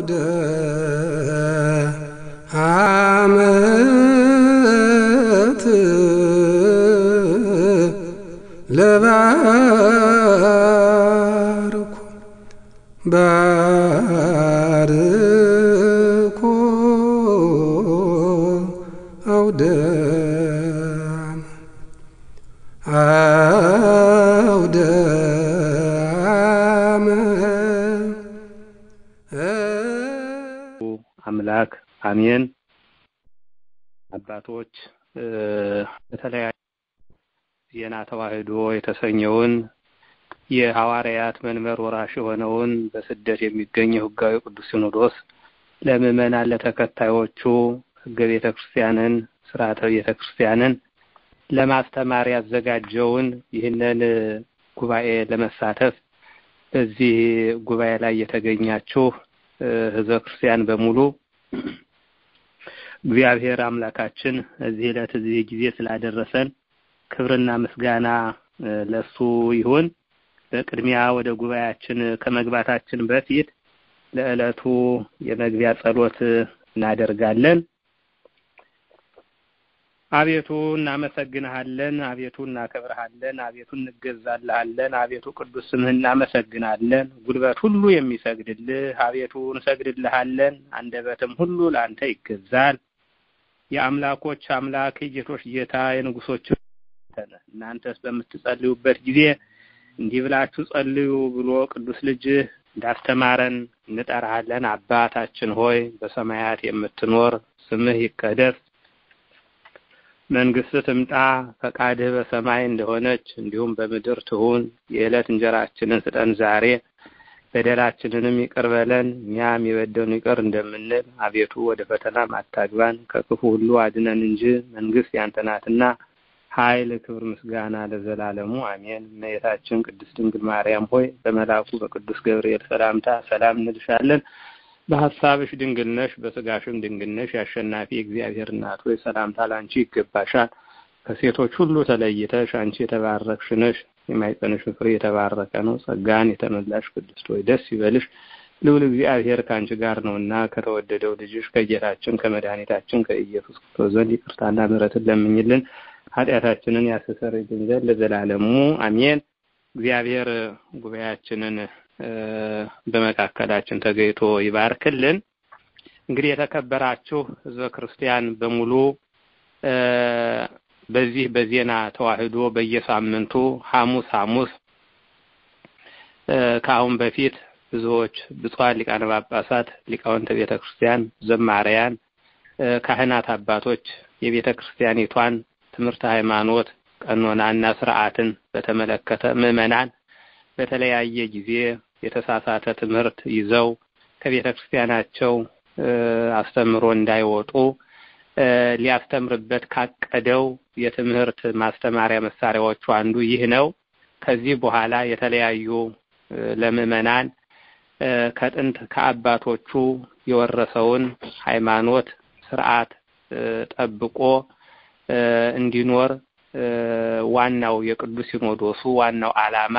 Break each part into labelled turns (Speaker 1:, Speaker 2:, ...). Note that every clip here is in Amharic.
Speaker 1: አውደ ዓመት ለባርኩ ባርኮ አውደ አውደ
Speaker 2: አምላክ አሜን። አባቶች በተለያዩ ዜና ተዋሕዶ የተሰኘውን የሐዋርያት መንበር ወራሽ የሆነውን በስደት የሚገኘው ሕጋዊ ቅዱስ ሲኖዶስ ለምዕመናን ለተከታዮቹ ሕገ ቤተ ክርስቲያንን ስርዓተ ቤተ ክርስቲያንን ለማስተማር ያዘጋጀውን ይህንን ጉባኤ ለመሳተፍ በዚህ ጉባኤ ላይ የተገኛችሁ ሕዝበ ክርስቲያን በሙሉ እግዚአብሔር አምላካችን እዚህ ዕለት እዚህ ጊዜ ስላደረሰን ክብርና ምስጋና ለሱ ይሁን። በቅድሚያ ወደ ጉባኤያችን ከመግባታችን በፊት ለዕለቱ የመግቢያ ጸሎት እናደርጋለን። አቤቱ እናመሰግንሃለን፣ አቤቱ እናከብርሃለን፣ አቤቱ እንገዛልሃለን፣ አቤቱ ቅዱስ ስምህ እናመሰግናለን። ጉልበት ሁሉ የሚሰግድልህ አቤቱ እንሰግድልሃለን፣ አንደበትም ሁሉ ለአንተ ይገዛል። የአምላኮች አምላክ የጌቶች ጌታ የንጉሶች እናንተስ በምትጸልዩበት ጊዜ እንዲህ ብላችሁ ጸልዩ ብሎ ቅዱስ ልጅህ እንዳስተማረን እንጠራሃለን። አባታችን ሆይ በሰማያት የምትኖር ስምህ ይቀደስ መንግስትህ ትምጣ፣ ፈቃድህ በሰማይ እንደሆነች እንዲሁም በምድር ትሁን። የዕለት እንጀራችንን ስጠን ዛሬ፣ በደላችንንም ይቅር በለን እኛም የበደሉንን ይቅር እንደምንል፣ አቤቱ ወደ ፈተናም አታግባን ከክፉ ሁሉ አድነን እንጂ መንግስት ያንተ ናትና ኃይል፣ ክብር፣ ምስጋና ለዘላለሙ አሜን። እመቤታችን ቅድስት ድንግል ማርያም ሆይ በመልአኩ በቅዱስ ገብርኤል ሰላምታ ሰላም እንልሻለን። በሀሳብሽ ድንግል ነሽ፣ በስጋሽም ድንግል ነሽ። የአሸናፊ እግዚአብሔር እናት ሆይ ሰላምታ ላንቺ ይገባሻል። ከሴቶች ሁሉ ተለይተሽ አንቺ የተባረክሽ ነሽ፣ የማኅፀንሽ ፍሬ የተባረከ ነው። ጸጋን የተመላሽ ቅድስት ሆይ ደስ ይበልሽ፣ ልዑል እግዚአብሔር ከአንቺ ጋር ነውና ከተወደደው ልጅሽ ከጌታችን ከመድኃኒታችን ከኢየሱስ ክርስቶስ ዘንድ ይቅርታና ምሕረትን ለምኝልን ኃጢአታችንን ያስተሰርይልን ዘንድ ለዘላለሙ አሜን። እግዚአብሔር ጉባኤያችንን በመካከላችን ተገኝቶ ይባርክልን። እንግዲህ የተከበራችሁ ሕዝበ ክርስቲያን በሙሉ በዚህ በዜና ተዋሕዶ በየሳምንቱ ሐሙስ ሐሙስ ከአሁን በፊት ብዙዎች ብፁዓን ሊቃነ ጳጳሳት፣ ሊቃውንተ ቤተ ክርስቲያን፣ ዘማሪያን፣ ካህናት አባቶች የቤተ ክርስቲያኒቷን ትምህርት ሃይማኖት ቀኖናና ስርዓትን በተመለከተ ምዕመናን በተለያየ ጊዜ የተሳሳተ ትምህርት ይዘው ከቤተ ክርስቲያናቸው አስተምሮ እንዳይወጡ ሊያስተምርበት ካቀደው የትምህርት ማስተማሪያ መሳሪያዎቹ አንዱ ይህ ነው። ከዚህ በኋላ የተለያዩ ለምዕመናን ከጥንት ከአባቶቹ የወረሰውን ሃይማኖት ስርዓት ጠብቆ እንዲኖር ዋናው የቅዱስ ሲኖዶሱ ዋናው ዓላማ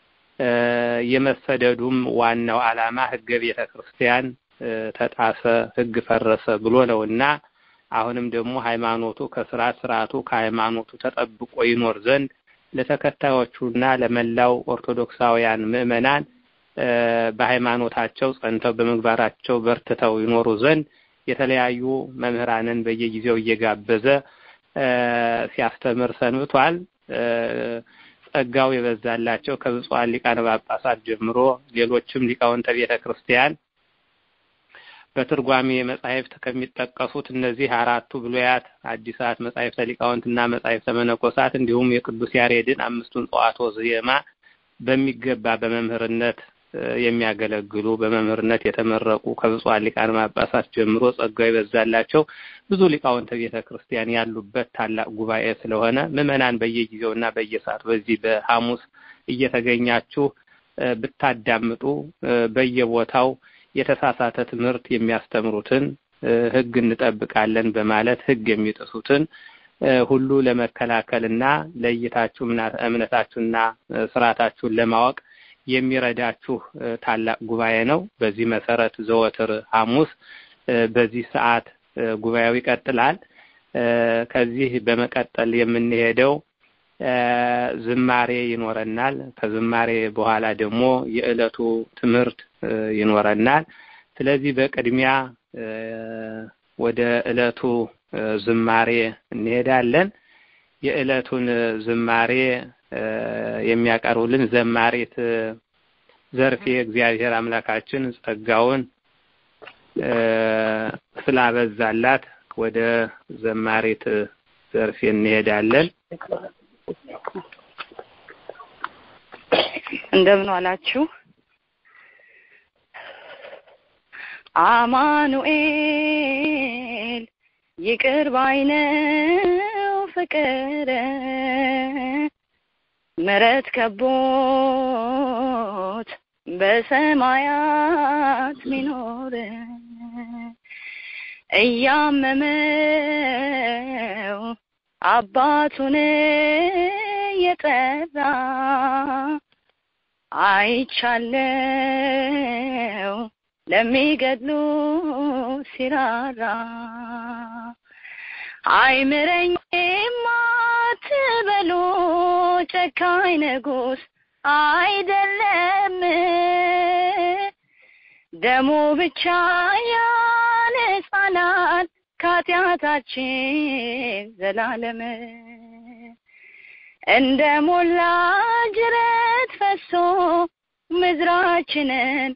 Speaker 2: የመሰደዱም ዋናው ዓላማ ሕገ ቤተ ክርስቲያን ተጣሰ፣ ሕግ ፈረሰ ብሎ ነው እና አሁንም ደግሞ ሃይማኖቱ ከስርዓት ስርዓቱ ከሃይማኖቱ ተጠብቆ ይኖር ዘንድ ለተከታዮቹና ለመላው ኦርቶዶክሳውያን ምዕመናን በሃይማኖታቸው ጸንተው በምግባራቸው በርትተው ይኖሩ ዘንድ የተለያዩ መምህራንን በየጊዜው እየጋበዘ ሲያስተምር ሰንብቷል። ጸጋው የበዛላቸው ከብፁዓን ሊቃነ ጳጳሳት ጀምሮ ሌሎችም ሊቃውንተ ቤተ ክርስቲያን በትርጓሜ መጻሕፍት ከሚጠቀሱት እነዚህ አራቱ ብሉያት፣ አዲሳት መጻሕፍተ ሊቃውንትና መጻሕፍተ መነኮሳት እንዲሁም የቅዱስ ያሬድን አምስቱን ጸዋትወ ዜማ በሚገባ በመምህርነት የሚያገለግሉ በመምህርነት የተመረቁ ከብፁዓን ሊቃነ ጳጳሳት ጀምሮ ጸጋው የበዛላቸው ብዙ ሊቃውንተ ቤተ ክርስቲያን ያሉበት ታላቅ ጉባኤ ስለሆነ ምዕመናን በየጊዜውና በየሰዓቱ በዚህ በሐሙስ እየተገኛችሁ ብታዳምጡ በየቦታው የተሳሳተ ትምህርት የሚያስተምሩትን ሕግ እንጠብቃለን በማለት ሕግ የሚጥሱትን ሁሉ ለመከላከልና ለይታችሁ እምነታችሁና ስርዓታችሁን ለማወቅ የሚረዳችሁ ታላቅ ጉባኤ ነው። በዚህ መሰረት ዘወትር ሐሙስ በዚህ ሰዓት ጉባኤው ይቀጥላል። ከዚህ በመቀጠል የምንሄደው ዝማሬ ይኖረናል። ከዝማሬ በኋላ ደግሞ የዕለቱ ትምህርት ይኖረናል። ስለዚህ በቅድሚያ ወደ ዕለቱ ዝማሬ እንሄዳለን። የዕለቱን ዝማሬ የሚያቀርቡልን ዘማሪት ዘርፌ እግዚአብሔር አምላካችን ጸጋውን ስላበዛላት ወደ ዘማሪት ዘርፌ እንሄዳለን።
Speaker 3: እንደምን ዋላችሁ። አማኑኤል ይቅር ባይነው ፍቅር ምሕረት ከቦት በሰማያት ሚኖር እያመመው አባቱን የጠራ አይቻለው ለሚገድሉ ሲራራ አይምረኝም አትበሉ ጨካኝ ንጉሥ አይደለም ደሙ ብቻ ያነጻናል ከኃጢአታችን ዘላለም እንደ ሞላ ጅረት ፈሶ ምድራችንን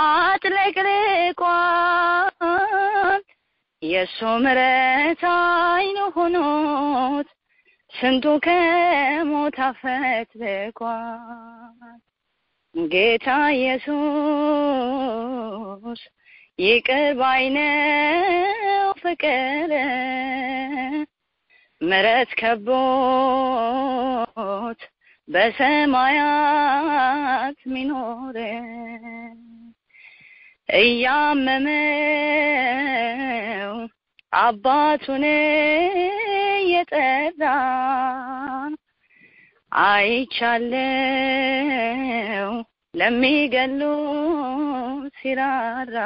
Speaker 3: አጥለቅልቋል። የእሱ ምሕረት አይኑ ሆኖት ስንቱ ከሞት አፈትልቋል። ጌታ ኢየሱስ ይቅር ባይነው ፍቅር ምሕረት ከቦት በሰማያት ሚኖር እያመመው አባቱን የጠራ አይቻለው ለሚገሉ ሲራራ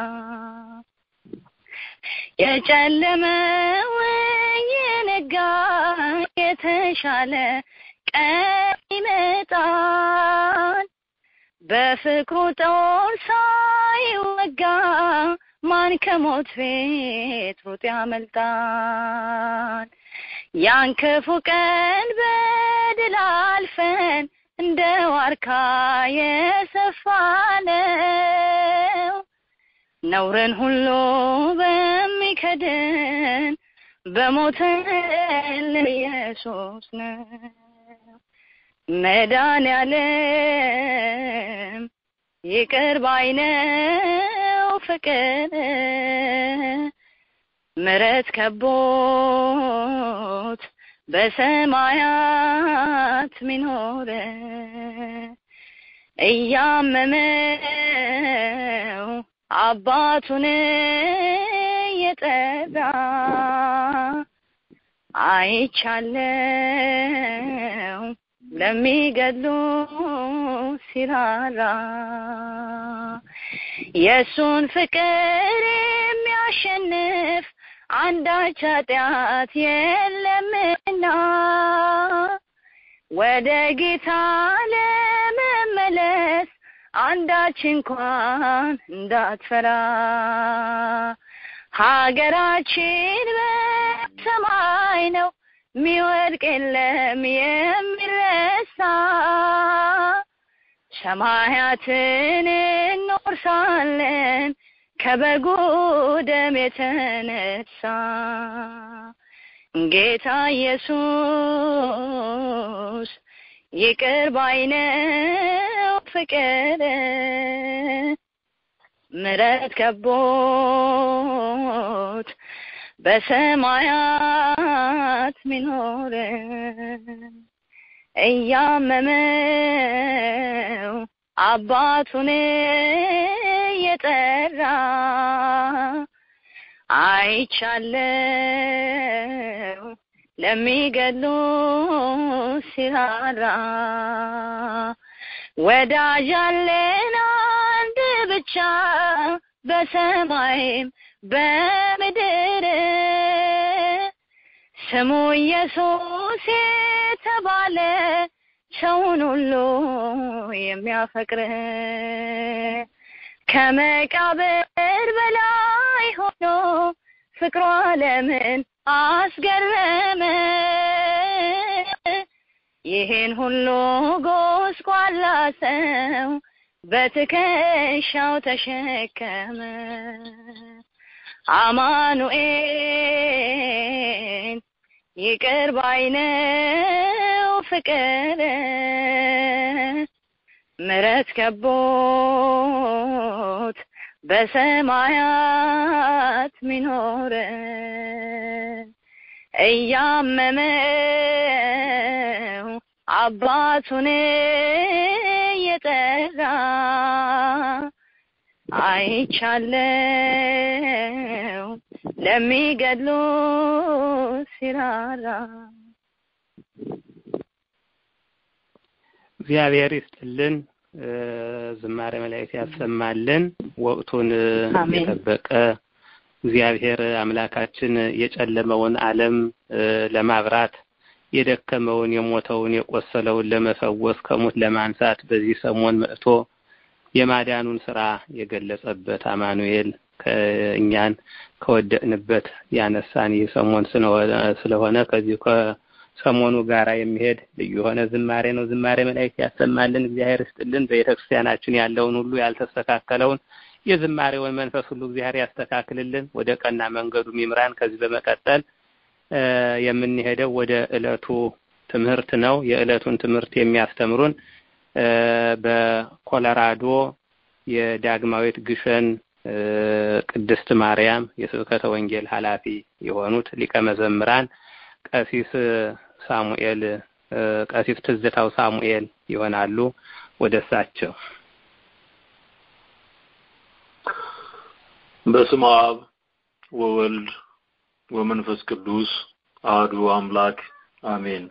Speaker 3: የጨለመው የነጋ የተሻለ ቀን ይመጣል። በፍቅሩ ጦር ሳይወጋ ማን ከሞት ቤት ሩጥ ያመልጣል? ያን ክፉ ቀን በድል አልፈን እንደ ዋርካ የሰፋነው ነውርን ሁሉ በሚከድን በሞተልን ኢየሱስ ነው። መድኃኔዓለም ይቅር ባይነው ፍቅር ምሕረት ከቦት በሰማያት ሚኖር እያመመው አባቱን የጠራ አይቻለው ለሚገድሉ ሲራራ የእሱን ፍቅር የሚያሸንፍ አንዳች ኃጢአት የለምና ወደ ጌታ ለመመለስ አንዳች እንኳን እንዳትፈራ ሀገራችን በሰማይ ነው ሚወድቅ የለም የሚረሳ ሰማያትን እንወርሳለን ከበጉ ደም የተነሳ ጌታ ኢየሱስ ይቅር ባይነው ፍቅር ምሕረት ከቦት በሰማያት ሚኖር እያመመው አባቱን የጠራ አይቻለው ለሚገድሉ ሲራራ ወዳጅ አለን አንድ ብቻ በሰማይም በምድር ስሙ ኢየሱስ የተባለ ሰውን ሁሉ የሚያፈቅር ከመቃብር በላይ ሆኖ ፍቅሩ ዓለምን አስገረመ። ይህን ሁሉ ጎስቋላ ሰው በትከሻው ተሸከመ። አማኑኤል ይቅር ባይ ነው ፍቅር ምሕረት ከቦት በሰማያት ሚኖር እያመመው አባቱን እየጠራ አይቻለው ለሚገድሉ ሲራራ
Speaker 2: እግዚአብሔር ይስጥልን። ዝማሬ መላእክት ያሰማልን። ወቅቱን
Speaker 3: አሜን።
Speaker 2: የጠበቀ እግዚአብሔር አምላካችን የጨለመውን ዓለም ለማብራት የደከመውን፣ የሞተውን፣ የቆሰለውን ለመፈወስ ከሞት ለማንሳት በዚህ ሰሞን መጥቶ የማዳኑን ስራ የገለጸበት አማኑኤል ከእኛን ከወደቅንበት ያነሳን ይህ ሰሞን ስለሆነ- ስለሆነ ከዚሁ ከሰሞኑ ጋራ የሚሄድ ልዩ የሆነ ዝማሬ ነው። ዝማሬ መላእክት ያሰማልን። እግዚአብሔር ይስጥልን። በቤተ ክርስቲያናችን ያለውን ሁሉ ያልተስተካከለውን የዝማሬውን መንፈስ ሁሉ እግዚአብሔር ያስተካክልልን፣ ወደ ቀና መንገዱ ይምራን። ከዚህ በመቀጠል እ የምንሄደው ወደ ዕለቱ ትምህርት ነው። የዕለቱን ትምህርት የሚያስተምሩን እ በኮሎራዶ የዳግማዊት ግሸን እ ቅድስት ማርያም የስብከተ ወንጌል ኃላፊ የሆኑት ሊቀ መዘምራን ቀሲስ ሳሙኤል እ ቀሲስ ትዝታው ሳሙኤል ይሆናሉ። ወደ እሳቸው
Speaker 4: በስመ አብ ወወልድ ወመንፈስ ቅዱስ አህዱ አምላክ አሜን።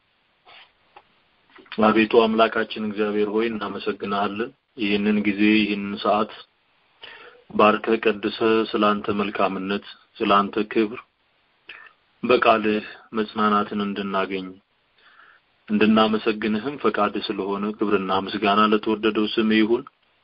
Speaker 4: አቤቱ አምላካችን እግዚአብሔር ሆይ እናመሰግናለን። ይህንን ጊዜ ይህንን ሰዓት ባርከህ ቀድሰህ ስላንተ መልካምነት ስላንተ ክብር በቃልህ መጽናናትን እንድናገኝ እንድናመሰግንህም ፈቃድ ስለሆነ ክብርና ምስጋና ለተወደደው ስም ይሁን።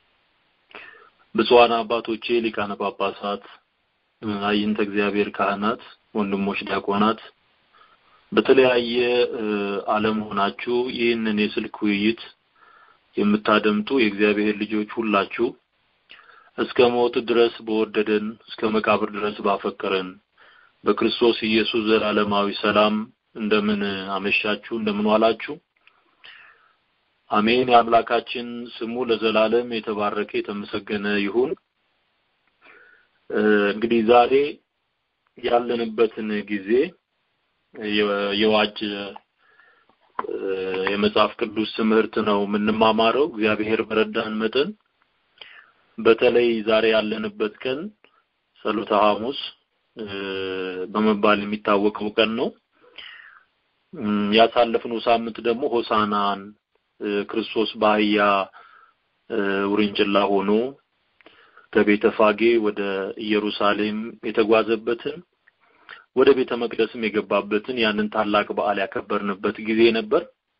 Speaker 4: ብፁዓን አባቶቼ ሊቃነ ጳጳሳት፣ አይንተ እግዚአብሔር ካህናት፣ ወንድሞች ዲያቆናት በተለያየ እ ዓለም ሆናችሁ ይህንን የስልክ ውይይት የምታደምጡ የእግዚአብሔር ልጆች ሁላችሁ እስከ ሞት ድረስ በወደደን እስከ መቃብር ድረስ ባፈቀረን በክርስቶስ ኢየሱስ ዘላለማዊ ሰላም እንደምን አመሻችሁ፣ እንደምን ዋላችሁ። አሜን። የአምላካችን ስሙ ለዘላለም የተባረከ የተመሰገነ ይሁን። እ እንግዲህ ዛሬ ያለንበትን ጊዜ የ- የዋጅ እ የመጽሐፍ ቅዱስ ትምህርት ነው የምንማማረው። እግዚአብሔር በረዳን መጠን በተለይ ዛሬ ያለንበት ቀን ጸሎተ ሐሙስ እ በመባል የሚታወቀው ቀን ነው። እም፣ ያሳለፍነው ሳምንት ደግሞ ሆሳናን እ ክርስቶስ በአህያ እ ውርንጭላ ሆኖ ከቤተ ፋጌ ወደ ኢየሩሳሌም የተጓዘበትን ወደ ቤተ መቅደስም የገባበትን ያንን ታላቅ በዓል ያከበርንበት ጊዜ ነበር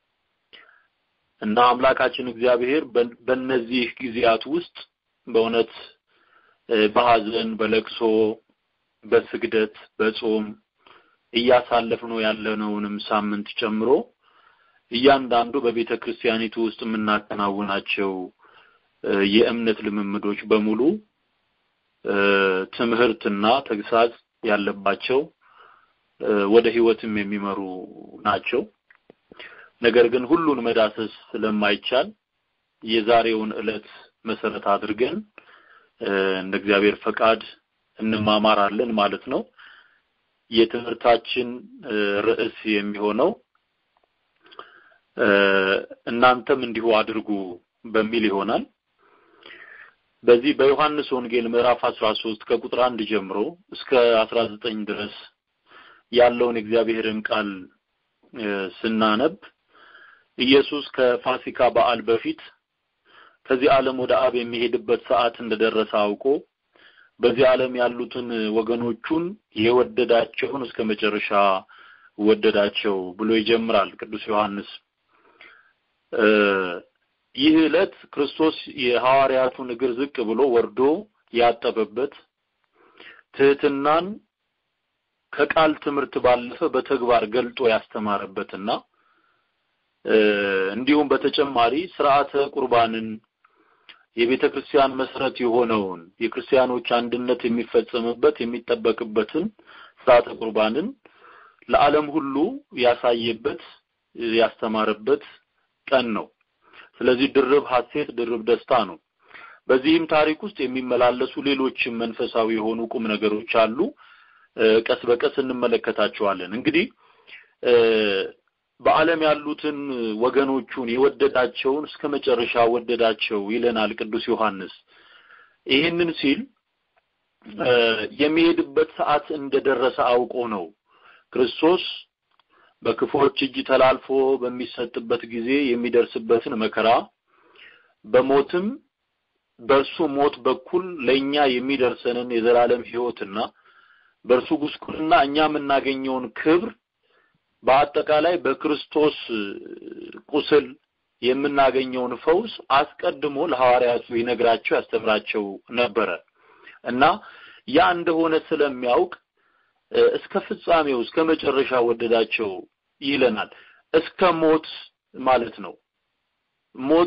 Speaker 4: እና አምላካችን እግዚአብሔር በ- በእነዚህ ጊዜያት ውስጥ በእውነት እ በሐዘን፣ በለቅሶ፣ በስግደት፣ በጾም እያሳለፍነው ያለነውንም ሳምንት ጨምሮ እያንዳንዱ በቤተ ክርስቲያኒቱ ውስጥ የምናከናውናቸው እ የእምነት ልምምዶች በሙሉ እ ትምህርትና ተግሳጽ ያለባቸው እ ወደ ሕይወትም የሚመሩ ናቸው። ነገር ግን ሁሉን መዳሰስ ስለማይቻል የዛሬውን ዕለት መሰረት አድርገን እ እንደ እግዚአብሔር ፈቃድ እንማማራለን ማለት ነው። የትምህርታችን እ ርዕስ የሚሆነው እ እናንተም እንዲሁ አድርጉ በሚል ይሆናል። በዚህ በዮሐንስ ወንጌል ምዕራፍ 13 ከቁጥር አንድ ጀምሮ እስከ 19 ድረስ ያለውን የእግዚአብሔርን ቃል እ ስናነብ ኢየሱስ ከፋሲካ በዓል በፊት ከዚህ ዓለም ወደ አብ የሚሄድበት ሰዓት እንደደረሰ አውቆ በዚህ ዓለም ያሉትን ወገኖቹን የወደዳቸውን እስከ መጨረሻ ወደዳቸው ብሎ ይጀምራል ቅዱስ ዮሐንስ። ይህ ዕለት ክርስቶስ የሐዋርያቱን እግር ዝቅ ብሎ ወርዶ ያጠበበት ትህትናን ከቃል ትምህርት ባለፈ በተግባር ገልጦ ያስተማረበትና እንዲሁም በተጨማሪ ስርዓተ ቁርባንን የቤተ ክርስቲያን መሰረት የሆነውን የክርስቲያኖች አንድነት የሚፈጸምበት የሚጠበቅበትን ስርዓተ ቁርባንን ለዓለም ሁሉ ያሳየበት ያስተማረበት ቀን ነው። ስለዚህ ድርብ ሐሴት ድርብ ደስታ ነው። በዚህም ታሪክ ውስጥ የሚመላለሱ ሌሎችም መንፈሳዊ የሆኑ ቁም ነገሮች አሉ። ቀስ በቀስ እንመለከታቸዋለን። እንግዲህ በዓለም ያሉትን ወገኖቹን የወደዳቸውን እስከ መጨረሻ ወደዳቸው ይለናል ቅዱስ ዮሐንስ። ይህንን ሲል የሚሄድበት ሰዓት እንደደረሰ አውቆ ነው። ክርስቶስ በክፎች እጅ ተላልፎ በሚሰጥበት ጊዜ የሚደርስበትን መከራ በሞትም በእርሱ ሞት በኩል ለእኛ የሚደርሰንን የዘላለም ሕይወትና በእርሱ ጉስቁልና እኛ የምናገኘውን ክብር በአጠቃላይ በክርስቶስ ቁስል የምናገኘውን ፈውስ አስቀድሞ ለሐዋርያቱ ይነግራቸው ያስተምራቸው ነበረ እና ያ እንደሆነ ስለሚያውቅ እስከ ፍጻሜው እስከ መጨረሻ ወደዳቸው ይለናል። እስከ ሞት ማለት ነው። ሞት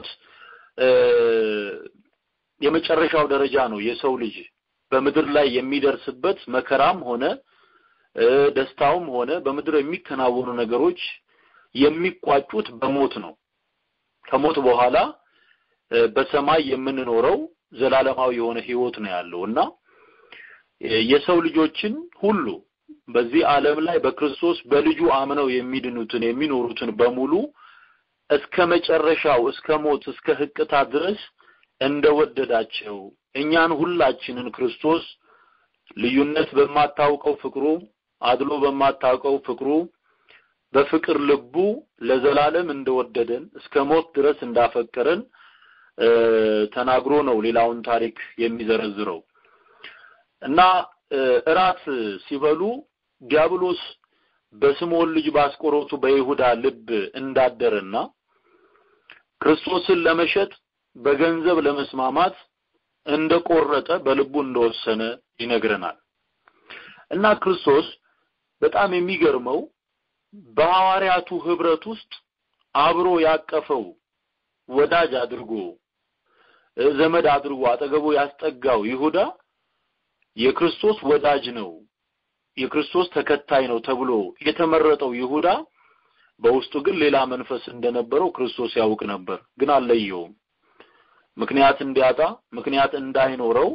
Speaker 4: የመጨረሻው ደረጃ ነው። የሰው ልጅ በምድር ላይ የሚደርስበት መከራም ሆነ ደስታውም ሆነ በምድር የሚከናወኑ ነገሮች የሚቋጩት በሞት ነው። ከሞት በኋላ በሰማይ የምንኖረው ዘላለማዊ የሆነ ህይወት ነው ያለው እና የሰው ልጆችን ሁሉ በዚህ ዓለም ላይ በክርስቶስ በልጁ አምነው የሚድኑትን የሚኖሩትን በሙሉ እስከ መጨረሻው እስከ ሞት እስከ ህቅታ ድረስ እንደወደዳቸው እኛን ሁላችንን ክርስቶስ ልዩነት በማታውቀው ፍቅሩ አድሎ በማታውቀው ፍቅሩ በፍቅር ልቡ ለዘላለም እንደወደደን እስከ ሞት ድረስ እንዳፈቀረን ተናግሮ ነው ሌላውን ታሪክ የሚዘረዝረው እና እራት ሲበሉ ዲያብሎስ በስምዖን ልጅ ባስቆሮቱ በይሁዳ ልብ እንዳደረና ክርስቶስን ለመሸጥ በገንዘብ ለመስማማት እንደቆረጠ በልቡ እንደወሰነ ይነግረናል። እና ክርስቶስ በጣም የሚገርመው በሐዋርያቱ ህብረት ውስጥ አብሮ ያቀፈው ወዳጅ አድርጎ ዘመድ አድርጎ አጠገቡ ያስጠጋው ይሁዳ የክርስቶስ ወዳጅ ነው፣ የክርስቶስ ተከታይ ነው ተብሎ የተመረጠው ይሁዳ በውስጡ ግን ሌላ መንፈስ እንደነበረው ክርስቶስ ያውቅ ነበር፣ ግን አልለየውም። ምክንያት እንዲያጣ ምክንያት እንዳይኖረው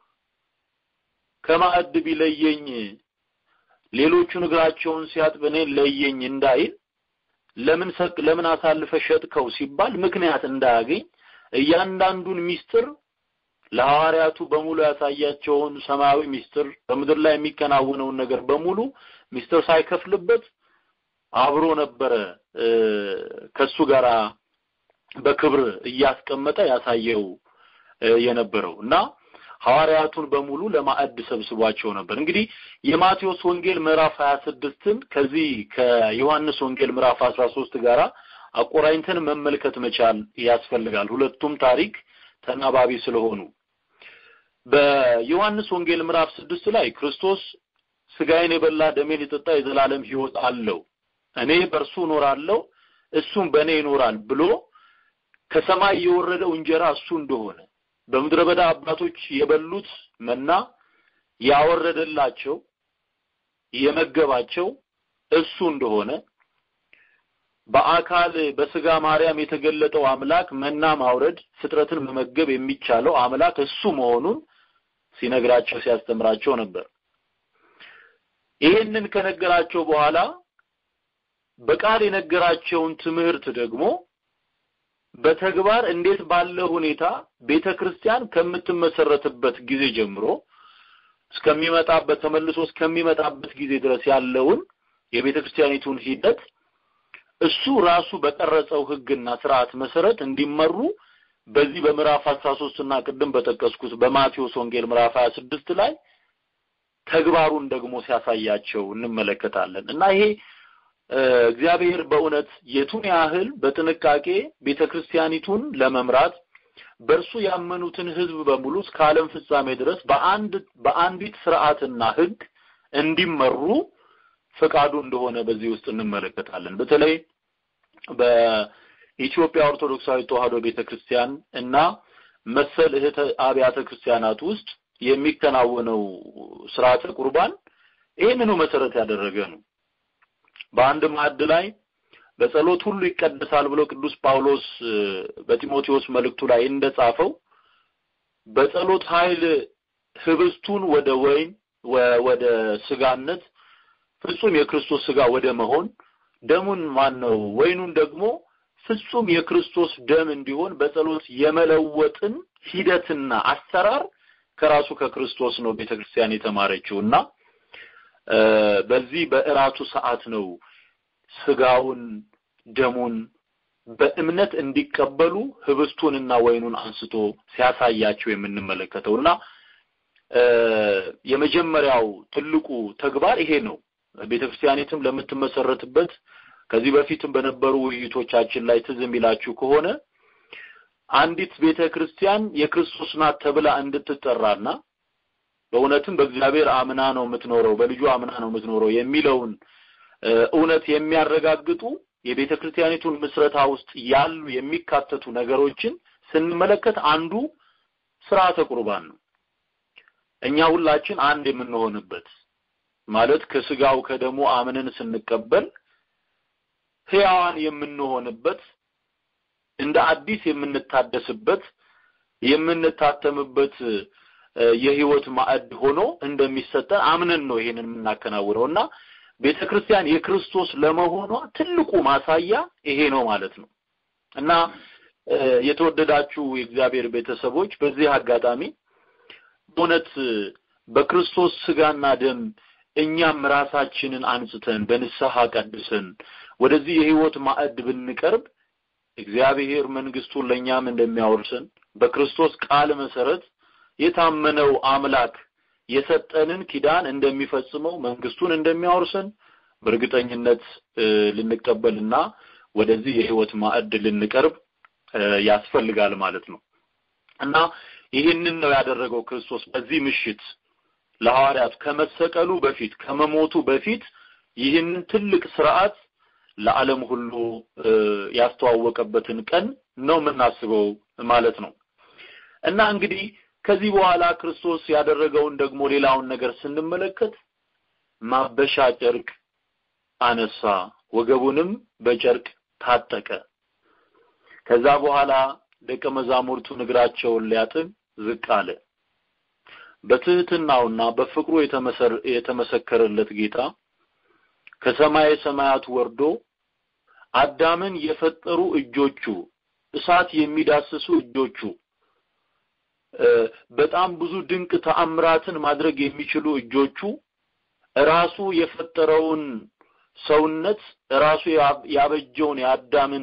Speaker 4: ከማዕድ ቢለየኝ ሌሎቹን እግራቸውን ሲያጥብ እኔን ለየኝ እንዳይል ለምን ሰቅ ለምን አሳልፈ ሸጥከው ሲባል ምክንያት እንዳያገኝ እያንዳንዱን ሚስጥር ለሐዋርያቱ በሙሉ ያሳያቸውን ሰማያዊ ሚስጥር በምድር ላይ የሚከናወነውን ነገር በሙሉ ሚስጥር ሳይከፍልበት አብሮ ነበረ ከሱ ጋር በክብር እያስቀመጠ ያሳየው የነበረው እና ሐዋርያቱን በሙሉ ለማዕድ ሰብስቧቸው ነበር። እንግዲህ የማቴዎስ ወንጌል ምዕራፍ 26ን ከዚህ ከዮሐንስ ወንጌል ምዕራፍ 13 ጋራ አቆራኝተን መመልከት መቻል ያስፈልጋል። ሁለቱም ታሪክ ተናባቢ ስለሆኑ በዮሐንስ ወንጌል ምዕራፍ ስድስት ላይ ክርስቶስ ስጋዬን የበላ ደሜን የጠጣ የዘላለም ሕይወት አለው፣ እኔ በእርሱ እኖራለሁ፣ እሱም በእኔ ይኖራል ብሎ ከሰማይ የወረደው እንጀራ እሱ እንደሆነ በምድረ በዳ አባቶች የበሉት መና ያወረደላቸው የመገባቸው እሱ እንደሆነ በአካል በስጋ ማርያም የተገለጠው አምላክ መና ማውረድ ፍጥረትን መመገብ የሚቻለው አምላክ እሱ መሆኑን ሲነግራቸው ሲያስተምራቸው ነበር። ይህንን ከነገራቸው በኋላ በቃል የነገራቸውን ትምህርት ደግሞ በተግባር እንዴት ባለ ሁኔታ ቤተ ክርስቲያን ከምትመሰረትበት ጊዜ ጀምሮ እስከሚመጣበት ተመልሶ እስከሚመጣበት ጊዜ ድረስ ያለውን የቤተ ክርስቲያኒቱን ሂደት እሱ ራሱ በቀረጸው ሕግና ስርዓት መሰረት እንዲመሩ በዚህ በምዕራፍ 13 እና ቅድም በጠቀስኩት በማቴዎስ ወንጌል ምዕራፍ 26 ላይ ተግባሩን ደግሞ ሲያሳያቸው እንመለከታለን እና ይሄ እግዚአብሔር በእውነት የቱን ያህል በጥንቃቄ ቤተክርስቲያኒቱን ለመምራት በእርሱ ያመኑትን ህዝብ በሙሉ እስከ ዓለም ፍጻሜ ድረስ በአንድ በአንዲት ስርዓትና ህግ እንዲመሩ ፈቃዱ እንደሆነ በዚህ ውስጥ እንመለከታለን። በተለይ በኢትዮጵያ ኦርቶዶክሳዊ ተዋሕዶ ቤተክርስቲያን እና መሰል እህተ አብያተ ክርስቲያናት ውስጥ የሚከናወነው ስርዓተ ቁርባን ይህንኑ መሰረት ያደረገ ነው። በአንድ ማዕድ ላይ በጸሎት ሁሉ ይቀደሳል ብሎ ቅዱስ ጳውሎስ በጢሞቴዎስ መልእክቱ ላይ እንደጻፈው በጸሎት ኃይል ህብስቱን ወደ ወይን ወደ ስጋነት ፍጹም የክርስቶስ ስጋ ወደ መሆን ደሙን ማን ነው ወይኑን ደግሞ ፍጹም የክርስቶስ ደም እንዲሆን በጸሎት የመለወጥን ሂደትና አሰራር ከራሱ ከክርስቶስ ነው ቤተክርስቲያን የተማረችው እና በዚህ በእራቱ ሰዓት ነው ስጋውን ደሙን በእምነት እንዲቀበሉ ህብስቱንና ወይኑን አንስቶ ሲያሳያቸው የምንመለከተው እና የመጀመሪያው ትልቁ ተግባር ይሄ ነው። ቤተክርስቲያኒትም ለምትመሰረትበት ከዚህ በፊትም በነበሩ ውይይቶቻችን ላይ ትዝ የሚላችሁ ከሆነ አንዲት ቤተክርስቲያን የክርስቶስ ናት ተብላ እንድትጠራና በእውነትም በእግዚአብሔር አምና ነው የምትኖረው፣ በልጁ አምና ነው የምትኖረው የሚለውን እውነት የሚያረጋግጡ የቤተ ክርስቲያኒቱን ምስረታ ውስጥ ያሉ የሚካተቱ ነገሮችን ስንመለከት አንዱ ስርዓተ ቁርባን ነው። እኛ ሁላችን አንድ የምንሆንበት ማለት ከስጋው ከደሙ አምነን ስንቀበል ሕያዋን የምንሆንበት እንደ አዲስ የምንታደስበት የምንታተምበት የህይወት ማዕድ ሆኖ እንደሚሰጠን አምነን ነው ይሄንን የምናከናውነው እና ቤተ ክርስቲያን የክርስቶስ ለመሆኗ ትልቁ ማሳያ ይሄ ነው ማለት ነው እና የተወደዳችሁ የእግዚአብሔር ቤተሰቦች በዚህ አጋጣሚ በእውነት በክርስቶስ ስጋና ደም እኛም ራሳችንን አንጽተን በንስሐ ቀድሰን ወደዚህ የህይወት ማዕድ ብንቀርብ እግዚአብሔር መንግስቱን ለእኛም እንደሚያወርሰን በክርስቶስ ቃል መሰረት የታመነው አምላክ የሰጠንን ኪዳን እንደሚፈጽመው መንግስቱን እንደሚያወርሰን በእርግጠኝነት ልንቀበልና ወደዚህ የህይወት ማዕድ ልንቀርብ ያስፈልጋል ማለት ነው እና ይህንን ነው ያደረገው ክርስቶስ በዚህ ምሽት ለሐዋርያት ከመሰቀሉ በፊት ከመሞቱ በፊት ይህንን ትልቅ ስርዓት ለዓለም ሁሉ ያስተዋወቀበትን ቀን ነው የምናስበው ማለት ነው እና እንግዲህ ከዚህ በኋላ ክርስቶስ ያደረገውን ደግሞ ሌላውን ነገር ስንመለከት ማበሻ ጨርቅ አነሳ፣ ወገቡንም በጨርቅ ታጠቀ። ከዛ በኋላ ደቀ መዛሙርቱን እግራቸውን ሊያጥብ ዝቅ አለ። በትህትናውና በፍቅሩ የተመሰከረለት ጌታ ከሰማየ ሰማያት ወርዶ አዳምን የፈጠሩ እጆቹ እሳት የሚዳስሱ እጆቹ በጣም ብዙ ድንቅ ተአምራትን ማድረግ የሚችሉ እጆቹ ራሱ የፈጠረውን ሰውነት ራሱ ያበጀውን የአዳምን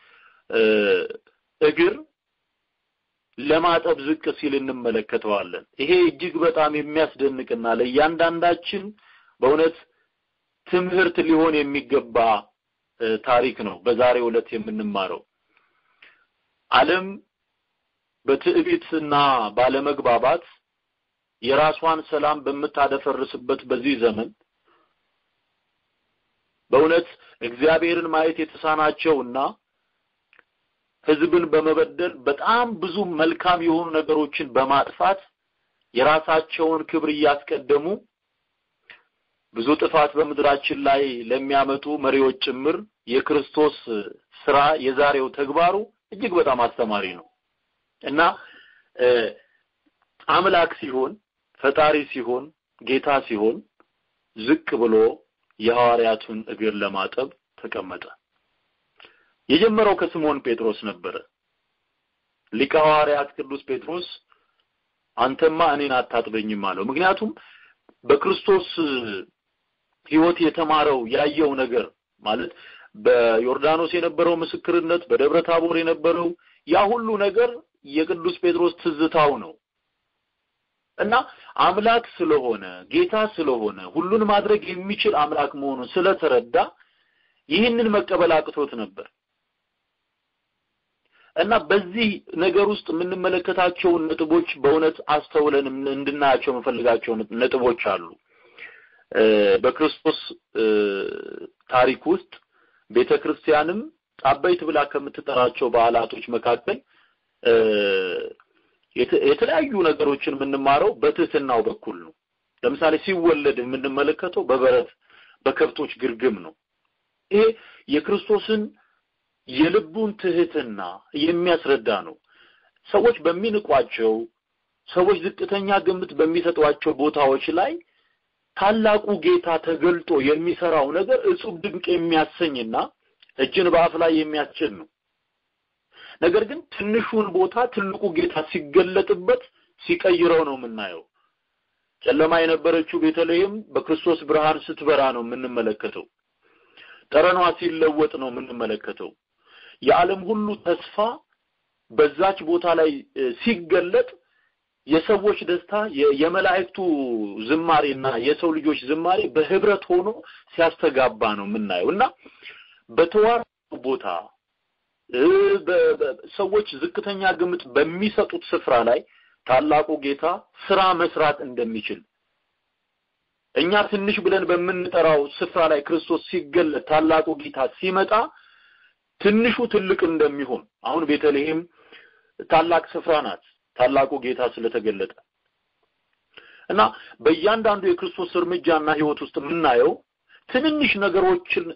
Speaker 4: እግር ለማጠብ ዝቅ ሲል እንመለከተዋለን። ይሄ እጅግ በጣም የሚያስደንቅና ለእያንዳንዳችን በእውነት ትምህርት ሊሆን የሚገባ ታሪክ ነው በዛሬው ዕለት የምንማረው። ዓለም በትዕቢትና ባለመግባባት የራሷን ሰላም በምታደፈርስበት በዚህ ዘመን በእውነት እግዚአብሔርን ማየት የተሳናቸውና ሕዝብን በመበደል በጣም ብዙ መልካም የሆኑ ነገሮችን በማጥፋት የራሳቸውን ክብር እያስቀደሙ ብዙ ጥፋት በምድራችን ላይ ለሚያመጡ መሪዎች ጭምር የክርስቶስ ስራ የዛሬው ተግባሩ እጅግ በጣም አስተማሪ ነው እና አምላክ ሲሆን ፈጣሪ ሲሆን ጌታ ሲሆን ዝቅ ብሎ የሐዋርያቱን እግር ለማጠብ ተቀመጠ። የጀመረው ከስምዖን ጴጥሮስ ነበረ። ሊቀ ሐዋርያት ቅዱስ ጴጥሮስ አንተማ እኔን አታጥበኝም አለው። ምክንያቱም በክርስቶስ ሕይወት የተማረው ያየው ነገር ማለት በዮርዳኖስ የነበረው ምስክርነት፣ በደብረ ታቦር የነበረው ያ ሁሉ ነገር የቅዱስ ጴጥሮስ ትዝታው ነው እና አምላክ ስለሆነ ጌታ ስለሆነ ሁሉን ማድረግ የሚችል አምላክ መሆኑን ስለተረዳ ይህንን መቀበል አቅቶት ነበር እና በዚህ ነገር ውስጥ የምንመለከታቸውን ነጥቦች በእውነት አስተውለን እንድናያቸው የምፈልጋቸው ነጥቦች አሉ። በክርስቶስ ታሪክ ውስጥ ቤተ ክርስቲያንም አበይት ብላ ከምትጠራቸው በዓላቶች መካከል የተለያዩ ነገሮችን የምንማረው በትህትናው በኩል ነው። ለምሳሌ ሲወለድ የምንመለከተው በበረት በከብቶች ግርግም ነው። ይሄ የክርስቶስን የልቡን ትህትና የሚያስረዳ ነው። ሰዎች በሚንቋቸው ሰዎች ዝቅተኛ ግምት በሚሰጧቸው ቦታዎች ላይ ታላቁ ጌታ ተገልጦ የሚሰራው ነገር እጹብ ድንቅ የሚያሰኝና እጅን በአፍ ላይ የሚያስችል ነው። ነገር ግን ትንሹን ቦታ ትልቁ ጌታ ሲገለጥበት ሲቀይረው ነው የምናየው። ጨለማ የነበረችው ቤተልሔም በክርስቶስ ብርሃን ስትበራ ነው የምንመለከተው። ጠረኗ ሲለወጥ ነው የምንመለከተው። የዓለም ሁሉ ተስፋ በዛች ቦታ ላይ ሲገለጥ የሰዎች ደስታ የመላእክቱ ዝማሬና የሰው ልጆች ዝማሬ በህብረት ሆኖ ሲያስተጋባ ነው የምናየው እና በተዋረዱ ቦታ ሰዎች ዝቅተኛ ግምት በሚሰጡት ስፍራ ላይ ታላቁ ጌታ ስራ መስራት እንደሚችል እኛ ትንሽ ብለን በምንጠራው ስፍራ ላይ ክርስቶስ ሲገለጥ ታላቁ ጌታ ሲመጣ ትንሹ ትልቅ እንደሚሆን አሁን ቤተልሔም ታላቅ ስፍራ ናት ታላቁ ጌታ ስለተገለጠ እና በእያንዳንዱ የክርስቶስ እርምጃና ህይወት ውስጥ የምናየው ትንንሽ ነገሮችን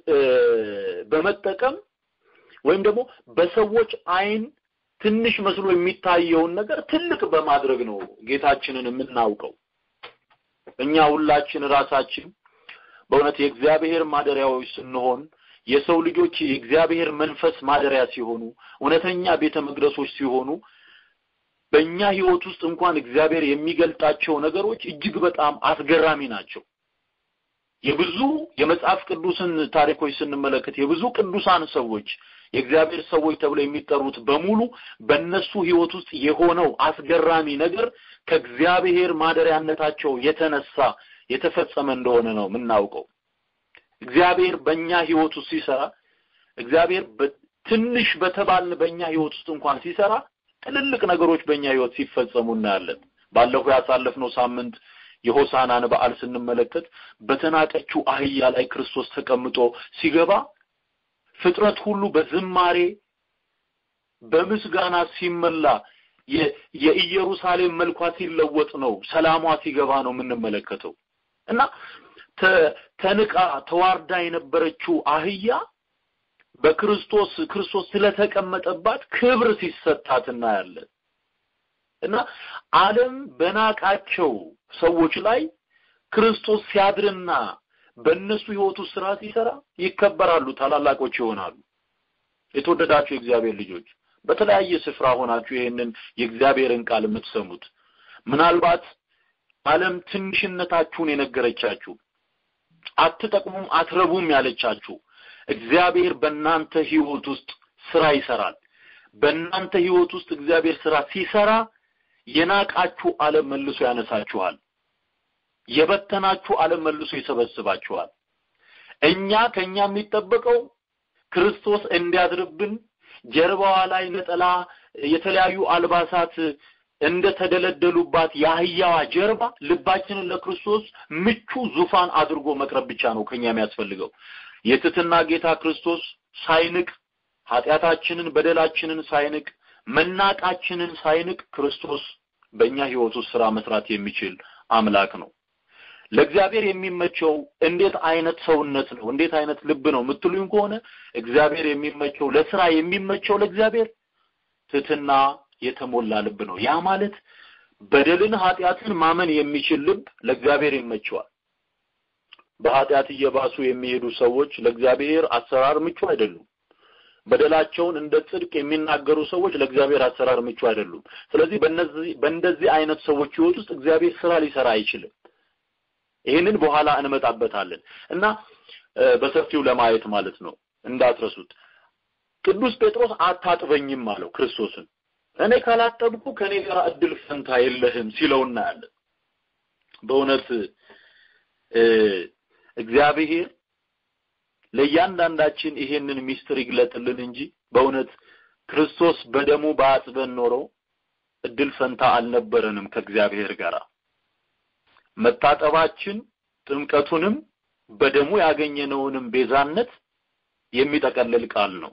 Speaker 4: በመጠቀም ወይም ደግሞ በሰዎች አይን ትንሽ መስሎ የሚታየውን ነገር ትልቅ በማድረግ ነው ጌታችንን የምናውቀው። እኛ ሁላችን ራሳችን በእውነት የእግዚአብሔር ማደሪያዎች ስንሆን የሰው ልጆች የእግዚአብሔር መንፈስ ማደሪያ ሲሆኑ እውነተኛ ቤተ መቅደሶች ሲሆኑ በእኛ ህይወት ውስጥ እንኳን እግዚአብሔር የሚገልጣቸው ነገሮች እጅግ በጣም አስገራሚ ናቸው። የብዙ የመጽሐፍ ቅዱስን ታሪኮች ስንመለከት የብዙ ቅዱሳን ሰዎች የእግዚአብሔር ሰዎች ተብለው የሚጠሩት በሙሉ በእነሱ ህይወት ውስጥ የሆነው አስገራሚ ነገር ከእግዚአብሔር ማደሪያነታቸው የተነሳ የተፈጸመ እንደሆነ ነው የምናውቀው። እግዚአብሔር በእኛ ህይወት ውስጥ ሲሰራ እግዚአብሔር ትንሽ በተባልን በእኛ ህይወት ውስጥ እንኳን ሲሰራ ትልልቅ ነገሮች በእኛ ህይወት ሲፈጸሙ እናያለን። ባለፈው ያሳለፍነው ሳምንት የሆሳናን በዓል ስንመለከት በተናቀችው አህያ ላይ ክርስቶስ ተቀምጦ ሲገባ ፍጥረት ሁሉ በዝማሬ በምስጋና ሲመላ የኢየሩሳሌም መልኳ ሲለወጥ ነው ሰላሟ ሲገባ ነው የምንመለከተው እና ተንቃ ተዋርዳ የነበረችው አህያ በክርስቶስ ክርስቶስ ስለተቀመጠባት ክብር ሲሰጣት እናያለን እና ዓለም በናቃቸው ሰዎች ላይ ክርስቶስ ሲያድርና በእነሱ ህይወቱ ስራ ሲሰራ ይከበራሉ፣ ታላላቆች ይሆናሉ። የተወደዳችሁ የእግዚአብሔር ልጆች በተለያየ ስፍራ ሆናችሁ ይህንን የእግዚአብሔርን ቃል የምትሰሙት ምናልባት ዓለም ትንሽነታችሁን የነገረቻችሁ አትጠቅሙም፣ አትረቡም ያለቻችሁ እግዚአብሔር በእናንተ ህይወት ውስጥ ስራ ይሰራል። በእናንተ ህይወት ውስጥ እግዚአብሔር ስራ ሲሰራ የናቃችሁ ዓለም መልሶ ያነሳችኋል። የበተናችሁ ዓለም መልሶ ይሰበስባችኋል። እኛ ከኛ የሚጠበቀው ክርስቶስ እንዲያድርብን ጀርባዋ ላይ ነጠላ፣ የተለያዩ አልባሳት እንደተደለደሉባት የአህያዋ ጀርባ ልባችንን ለክርስቶስ ምቹ ዙፋን አድርጎ መቅረብ ብቻ ነው ከኛ የሚያስፈልገው። የትትና ጌታ ክርስቶስ ሳይንቅ ኃጢአታችንን በደላችንን ሳይንቅ መናቃችንን ሳይንቅ ክርስቶስ በእኛ ህይወት ውስጥ ስራ መስራት የሚችል አምላክ ነው። ለእግዚአብሔር የሚመቸው እንዴት አይነት ሰውነት ነው፣ እንዴት አይነት ልብ ነው የምትሉኝ ከሆነ እግዚአብሔር የሚመቸው ለስራ የሚመቸው ለእግዚአብሔር ትህትና የተሞላ ልብ ነው። ያ ማለት በደልን ኃጢአትን ማመን የሚችል ልብ ለእግዚአብሔር ይመቸዋል። በኃጢአት እየባሱ የሚሄዱ ሰዎች ለእግዚአብሔር አሰራር ምቹ አይደሉም። በደላቸውን እንደ ጽድቅ የሚናገሩ ሰዎች ለእግዚአብሔር አሰራር ምቹ አይደሉም። ስለዚህ በእነዚህ በእንደዚህ አይነት ሰዎች ህይወት ውስጥ እግዚአብሔር ስራ ሊሰራ አይችልም። ይህንን በኋላ እንመጣበታለን እና በሰፊው ለማየት ማለት ነው እንዳትረሱት። ቅዱስ ጴጥሮስ አታጥበኝም አለው ክርስቶስን። እኔ ካላጠብኩ ከኔ ጋር እድል ፈንታ የለህም ሲለው እናያለን። በእውነት እግዚአብሔር ለእያንዳንዳችን ይሄንን ሚስጥር ይግለጥልን እንጂ በእውነት ክርስቶስ በደሙ በአጥበን ኖሮ እድል ፈንታ አልነበረንም ከእግዚአብሔር ጋር። መታጠባችን ጥምቀቱንም በደሙ ያገኘነውንም ቤዛነት የሚጠቀልል ቃል ነው።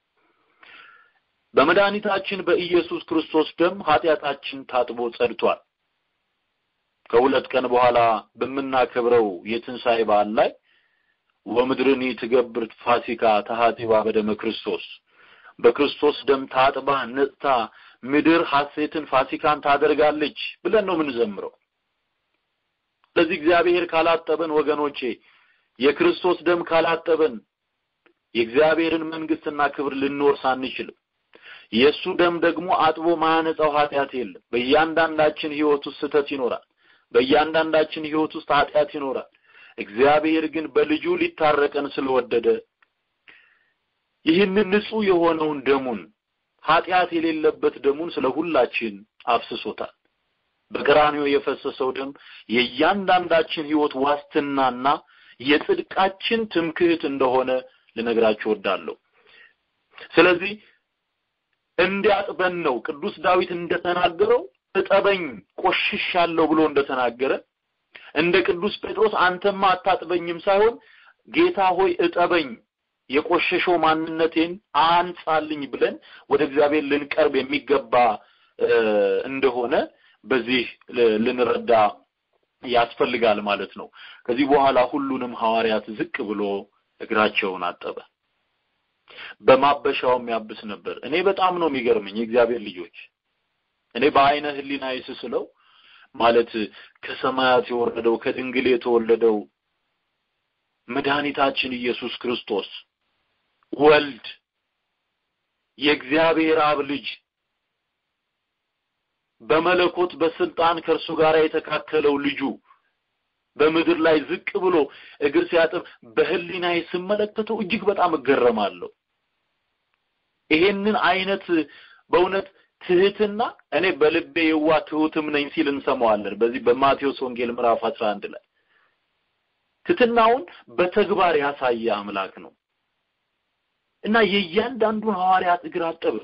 Speaker 4: በመድኃኒታችን በኢየሱስ ክርስቶስ ደም ኃጢአታችን ታጥቦ ጸድቷል። ከሁለት ቀን በኋላ በምናከብረው የትንሣኤ በዓል ላይ ወምድርኒ ትገብር ፋሲካ ተሃጢባ በደመ ክርስቶስ በክርስቶስ ደም ታጥባ ነጽታ ምድር ሐሴትን ፋሲካን ታደርጋለች ብለን ነው የምንዘምረው። ስለዚህ እግዚአብሔር ካላጠበን ወገኖቼ የክርስቶስ ደም ካላጠበን የእግዚአብሔርን መንግስትና ክብር ልንወርስ አንችልም። የእሱ ደም ደግሞ አጥቦ ማያነጻው ኃጢአት የለም። በእያንዳንዳችን ህይወት ውስጥ ስህተት ይኖራል። በእያንዳንዳችን ህይወት ውስጥ ኃጢአት ይኖራል። እግዚአብሔር ግን በልጁ ሊታረቀን ስለወደደ ይህንን ንጹህ የሆነውን ደሙን ኃጢአት የሌለበት ደሙን ስለ ሁላችን አፍስሶታል። በቀራንዮ የፈሰሰው ደም የእያንዳንዳችን ህይወት ዋስትናና የጽድቃችን ትምክህት እንደሆነ ልነግራችሁ እወዳለሁ። ስለዚህ እንዲያጥበን ነው ቅዱስ ዳዊት እንደተናገረው እጠበኝ ቆሽሻለሁ ብሎ እንደተናገረ እንደ ቅዱስ ጴጥሮስ አንተማ አታጥበኝም ሳይሆን ጌታ ሆይ እጠበኝ የቆሸሸው ማንነቴን አንጻልኝ ብለን ወደ እግዚአብሔር ልንቀርብ የሚገባ እንደሆነ በዚህ ልንረዳ ያስፈልጋል ማለት ነው። ከዚህ በኋላ ሁሉንም ሐዋርያት ዝቅ ብሎ እግራቸውን አጠበ። በማበሻውም ያብስ ነበር። እኔ በጣም ነው የሚገርመኝ የእግዚአብሔር ልጆች እኔ በአይነ ህሊና ስስለው ማለት ከሰማያት የወረደው ከድንግል የተወለደው መድኃኒታችን ኢየሱስ ክርስቶስ ወልድ የእግዚአብሔር አብ ልጅ በመለኮት በስልጣን ከእርሱ ጋር የተካከለው ልጁ በምድር ላይ ዝቅ ብሎ እግር ሲያጥብ በህሊናዬ ስመለከተው እጅግ በጣም እገረማለሁ። ይሄንን አይነት በእውነት ትህትና እኔ በልቤ የዋ ትሁትም ነኝ ሲል እንሰማዋለን። በዚህ በማቴዎስ ወንጌል ምዕራፍ 11 ላይ ትህትናውን በተግባር ያሳየ አምላክ ነው እና የእያንዳንዱን ሐዋርያት እግር አጠበ።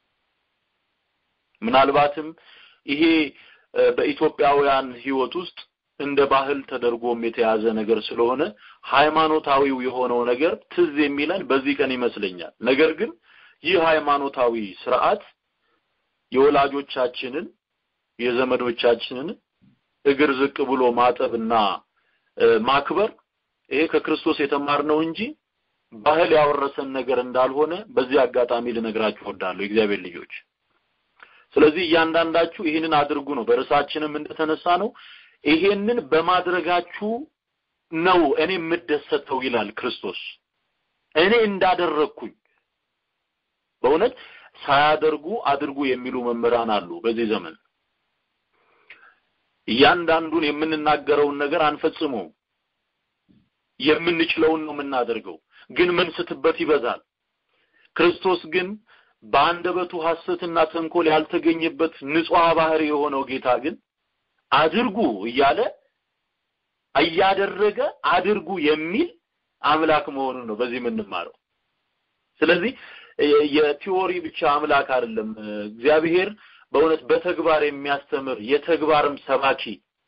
Speaker 4: ምናልባትም ይሄ በኢትዮጵያውያን ህይወት ውስጥ እንደ ባህል ተደርጎም የተያዘ ነገር ስለሆነ ሃይማኖታዊው የሆነው ነገር ትዝ የሚለን በዚህ ቀን ይመስለኛል። ነገር ግን ይህ ሃይማኖታዊ ስርዓት የወላጆቻችንን የዘመዶቻችንን እግር ዝቅ ብሎ ማጠብና ማክበር ይሄ ከክርስቶስ የተማርነው እንጂ ባህል ያወረሰን ነገር እንዳልሆነ በዚህ አጋጣሚ ልነግራችሁ እወዳለሁ የእግዚአብሔር ልጆች። ስለዚህ እያንዳንዳችሁ ይህንን አድርጉ ነው። በርዕሳችንም እንደተነሳ ነው ይሄንን በማድረጋችሁ ነው እኔ የምደሰተው ይላል ክርስቶስ። እኔ እንዳደረግኩኝ በእውነት ሳያደርጉ አድርጉ የሚሉ መምህራን አሉ በዚህ ዘመን። እያንዳንዱን የምንናገረውን ነገር አንፈጽመውም። የምንችለውን ነው የምናደርገው፣ ግን መንስትበት ይበዛል። ክርስቶስ ግን በአንደበቱ ሐሰትና ተንኮል ያልተገኘበት ንጹሕ ባህሪ የሆነው ጌታ ግን አድርጉ እያለ እያደረገ አድርጉ የሚል አምላክ መሆኑን ነው በዚህ የምንማረው። ስለዚህ የቲዎሪ ብቻ አምላክ አይደለም። እግዚአብሔር በእውነት በተግባር የሚያስተምር የተግባርም ሰባኪ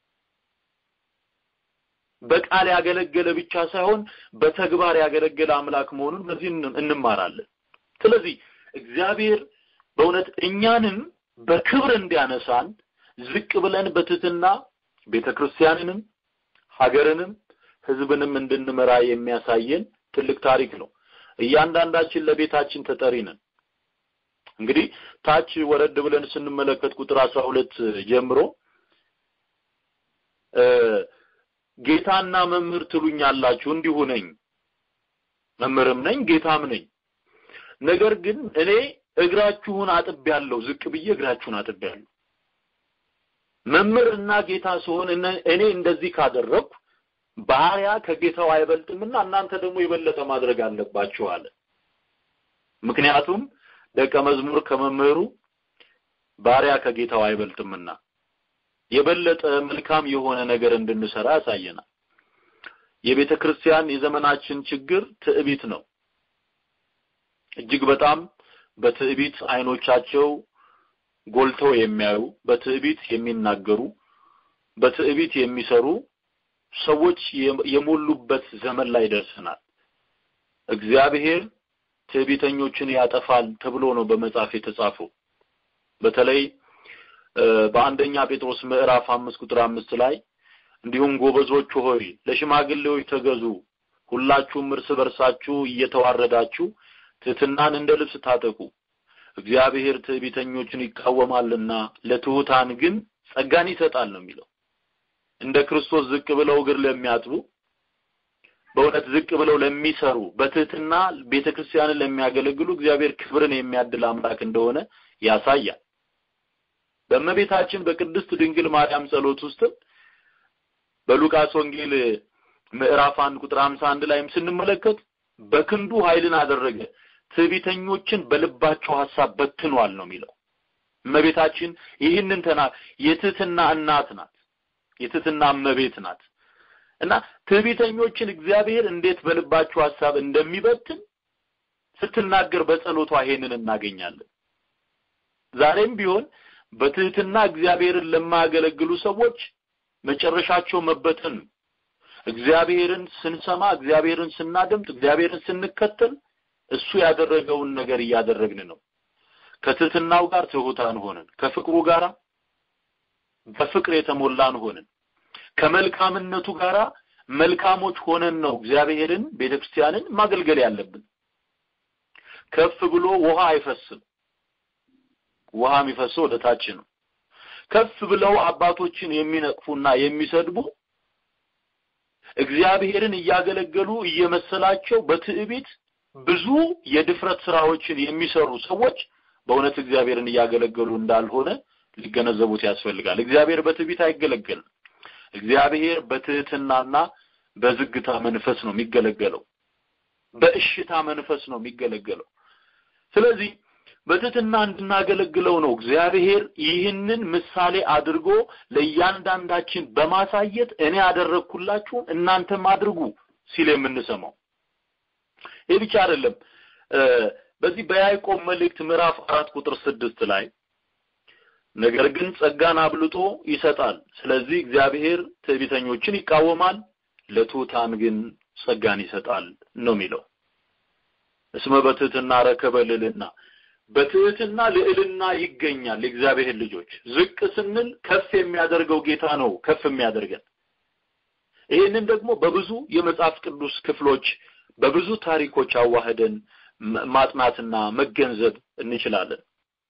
Speaker 4: በቃል ያገለገለ ብቻ ሳይሆን በተግባር ያገለገለ አምላክ መሆኑን በዚህ እንማራለን። ስለዚህ እግዚአብሔር በእውነት እኛንም በክብር እንዲያነሳን ዝቅ ብለን በትህትና ቤተክርስቲያንንም ሀገርንም ህዝብንም እንድንመራ የሚያሳየን ትልቅ ታሪክ ነው። እያንዳንዳችን ለቤታችን ተጠሪ ነን። እንግዲህ ታች ወረድ ብለን ስንመለከት ቁጥር አስራ ሁለት ጀምሮ ጌታና መምህር ትሉኛላችሁ፣ እንዲሁ ነኝ። መምህርም ነኝ ጌታም ነኝ። ነገር ግን እኔ እግራችሁን አጥቤያለሁ፣ ዝቅ ብዬ እግራችሁን አጥቤያለሁ። መምህርና ጌታ ስሆን እኔ እንደዚህ ካደረግኩ ባሪያ ከጌታው አይበልጥምና እናንተ ደግሞ የበለጠ ማድረግ አለባችሁ አለ። ምክንያቱም ደቀ መዝሙር ከመምህሩ ባሪያ ከጌታው አይበልጥምና የበለጠ መልካም የሆነ ነገር እንድንሰራ ያሳየናል። የቤተ ክርስቲያን የዘመናችን ችግር ትዕቢት ነው። እጅግ በጣም በትዕቢት አይኖቻቸው ጎልተው የሚያዩ፣ በትዕቢት የሚናገሩ፣ በትዕቢት የሚሰሩ ሰዎች የሞሉበት ዘመን ላይ ደርሰናል። እግዚአብሔር ትዕቢተኞችን ያጠፋል ተብሎ ነው በመጽሐፍ የተጻፈው። በተለይ በአንደኛ ጴጥሮስ ምዕራፍ አምስት ቁጥር አምስት ላይ እንዲሁም ጎበዞች ሆይ ለሽማግሌዎች ተገዙ፣ ሁላችሁም እርስ በርሳችሁ እየተዋረዳችሁ ትሕትናን እንደ ልብስ ታጠቁ፣ እግዚአብሔር ትዕቢተኞችን ይቃወማልና ለትሑታን ግን ጸጋን ይሰጣል ነው የሚለው። እንደ ክርስቶስ ዝቅ ብለው እግር ለሚያጥቡ በእውነት ዝቅ ብለው ለሚሰሩ በትህትና ቤተክርስቲያንን ለሚያገለግሉ እግዚአብሔር ክብርን የሚያድል አምላክ እንደሆነ ያሳያል። በእመቤታችን በቅድስት ድንግል ማርያም ጸሎት ውስጥም በሉቃስ ወንጌል ምዕራፍ አንድ ቁጥር 51 ላይም ስንመለከት በክንዱ ኃይልን አደረገ፣ ትዕቢተኞችን በልባቸው ሐሳብ በትኗል ነው የሚለው። እመቤታችን ይህንን ተና የትህትና እናት ናት። የትህትና እመቤት ናት። እና ትዕቢተኞችን እግዚአብሔር እንዴት በልባቸው ሐሳብ እንደሚበትን ስትናገር በጸሎቷ ይሄንን እናገኛለን። ዛሬም ቢሆን በትህትና እግዚአብሔርን ለማያገለግሉ ሰዎች መጨረሻቸው መበተን ነው። እግዚአብሔርን ስንሰማ፣ እግዚአብሔርን ስናደምጥ፣ እግዚአብሔርን ስንከተል እሱ ያደረገውን ነገር እያደረግን ነው። ከትህትናው ጋር ትሑታን ሆነን ከፍቅሩ ጋር በፍቅር የተሞላን ሆነን ከመልካምነቱ ጋር መልካሞች ሆነን ነው እግዚአብሔርን ቤተክርስቲያንን ማገልገል ያለብን። ከፍ ብሎ ውሃ አይፈስም። ውሃ የሚፈሰው ወደ ታች ነው። ከፍ ብለው አባቶችን የሚነቅፉና የሚሰድቡ እግዚአብሔርን እያገለገሉ እየመሰላቸው በትዕቢት ብዙ የድፍረት ስራዎችን የሚሰሩ ሰዎች በእውነት እግዚአብሔርን እያገለገሉ እንዳልሆነ ሊገነዘቡት ያስፈልጋል። እግዚአብሔር በትዕቢት አይገለገልም። እግዚአብሔር በትህትናና በዝግታ መንፈስ ነው የሚገለገለው። በእሽታ መንፈስ ነው የሚገለገለው። ስለዚህ በትህትና እንድናገለግለው ነው እግዚአብሔር ይህንን ምሳሌ አድርጎ ለእያንዳንዳችን በማሳየት እኔ ያደረግኩላችሁን እናንተም አድርጉ ሲል የምንሰማው። ይህ ብቻ አይደለም። በዚህ በያዕቆብ መልእክት ምዕራፍ አራት ቁጥር ስድስት ላይ ነገር ግን ጸጋን አብልጦ ይሰጣል። ስለዚህ እግዚአብሔር ትዕቢተኞችን ይቃወማል፣ ለትሑታን ግን ጸጋን ይሰጣል ነው የሚለው። እስመ በትህትና ረከበ ልዕልና፣ በትህትና ልዕልና ይገኛል። የእግዚአብሔር ልጆች ዝቅ ስንል ከፍ የሚያደርገው ጌታ ነው ከፍ የሚያደርገን። ይህንን ደግሞ በብዙ የመጽሐፍ ቅዱስ ክፍሎች በብዙ ታሪኮች አዋህደን ማጥናትና መገንዘብ እንችላለን።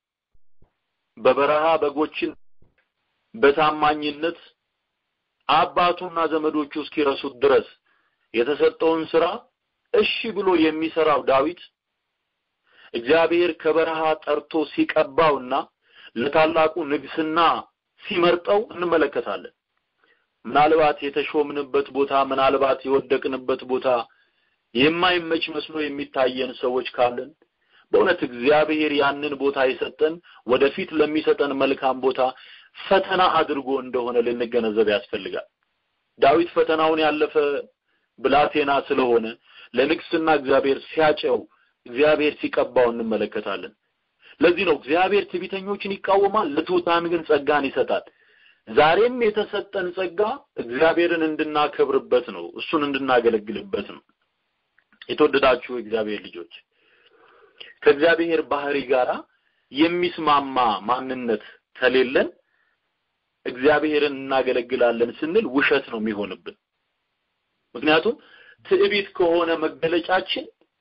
Speaker 4: በበረሃ በጎችን በታማኝነት አባቱና ዘመዶቹ እስኪረሱት ድረስ የተሰጠውን ስራ እሺ ብሎ የሚሰራው ዳዊት እግዚአብሔር ከበረሃ ጠርቶ ሲቀባውና ለታላቁ ንግስና ሲመርጠው እንመለከታለን። ምናልባት የተሾምንበት ቦታ፣ ምናልባት የወደቅንበት ቦታ የማይመች መስሎ የሚታየን ሰዎች ካለን በእውነት እግዚአብሔር ያንን ቦታ የሰጠን ወደፊት ለሚሰጠን መልካም ቦታ ፈተና አድርጎ እንደሆነ ልንገነዘብ ያስፈልጋል። ዳዊት ፈተናውን ያለፈ ብላቴና ስለሆነ ለንግስና እግዚአብሔር ሲያጨው፣ እግዚአብሔር ሲቀባው እንመለከታለን። ለዚህ ነው እግዚአብሔር ትዕቢተኞችን ይቃወማል፣ ለትሑታን ግን ጸጋን ይሰጣል። ዛሬም የተሰጠን ጸጋ እግዚአብሔርን እንድናከብርበት ነው፣ እሱን እንድናገለግልበት ነው። የተወደዳችሁ እግዚአብሔር ልጆች ከእግዚአብሔር ባህሪ ጋር የሚስማማ ማንነት ከሌለን እግዚአብሔርን እናገለግላለን ስንል ውሸት ነው የሚሆንብን። ምክንያቱም ትዕቢት ከሆነ መገለጫችን፣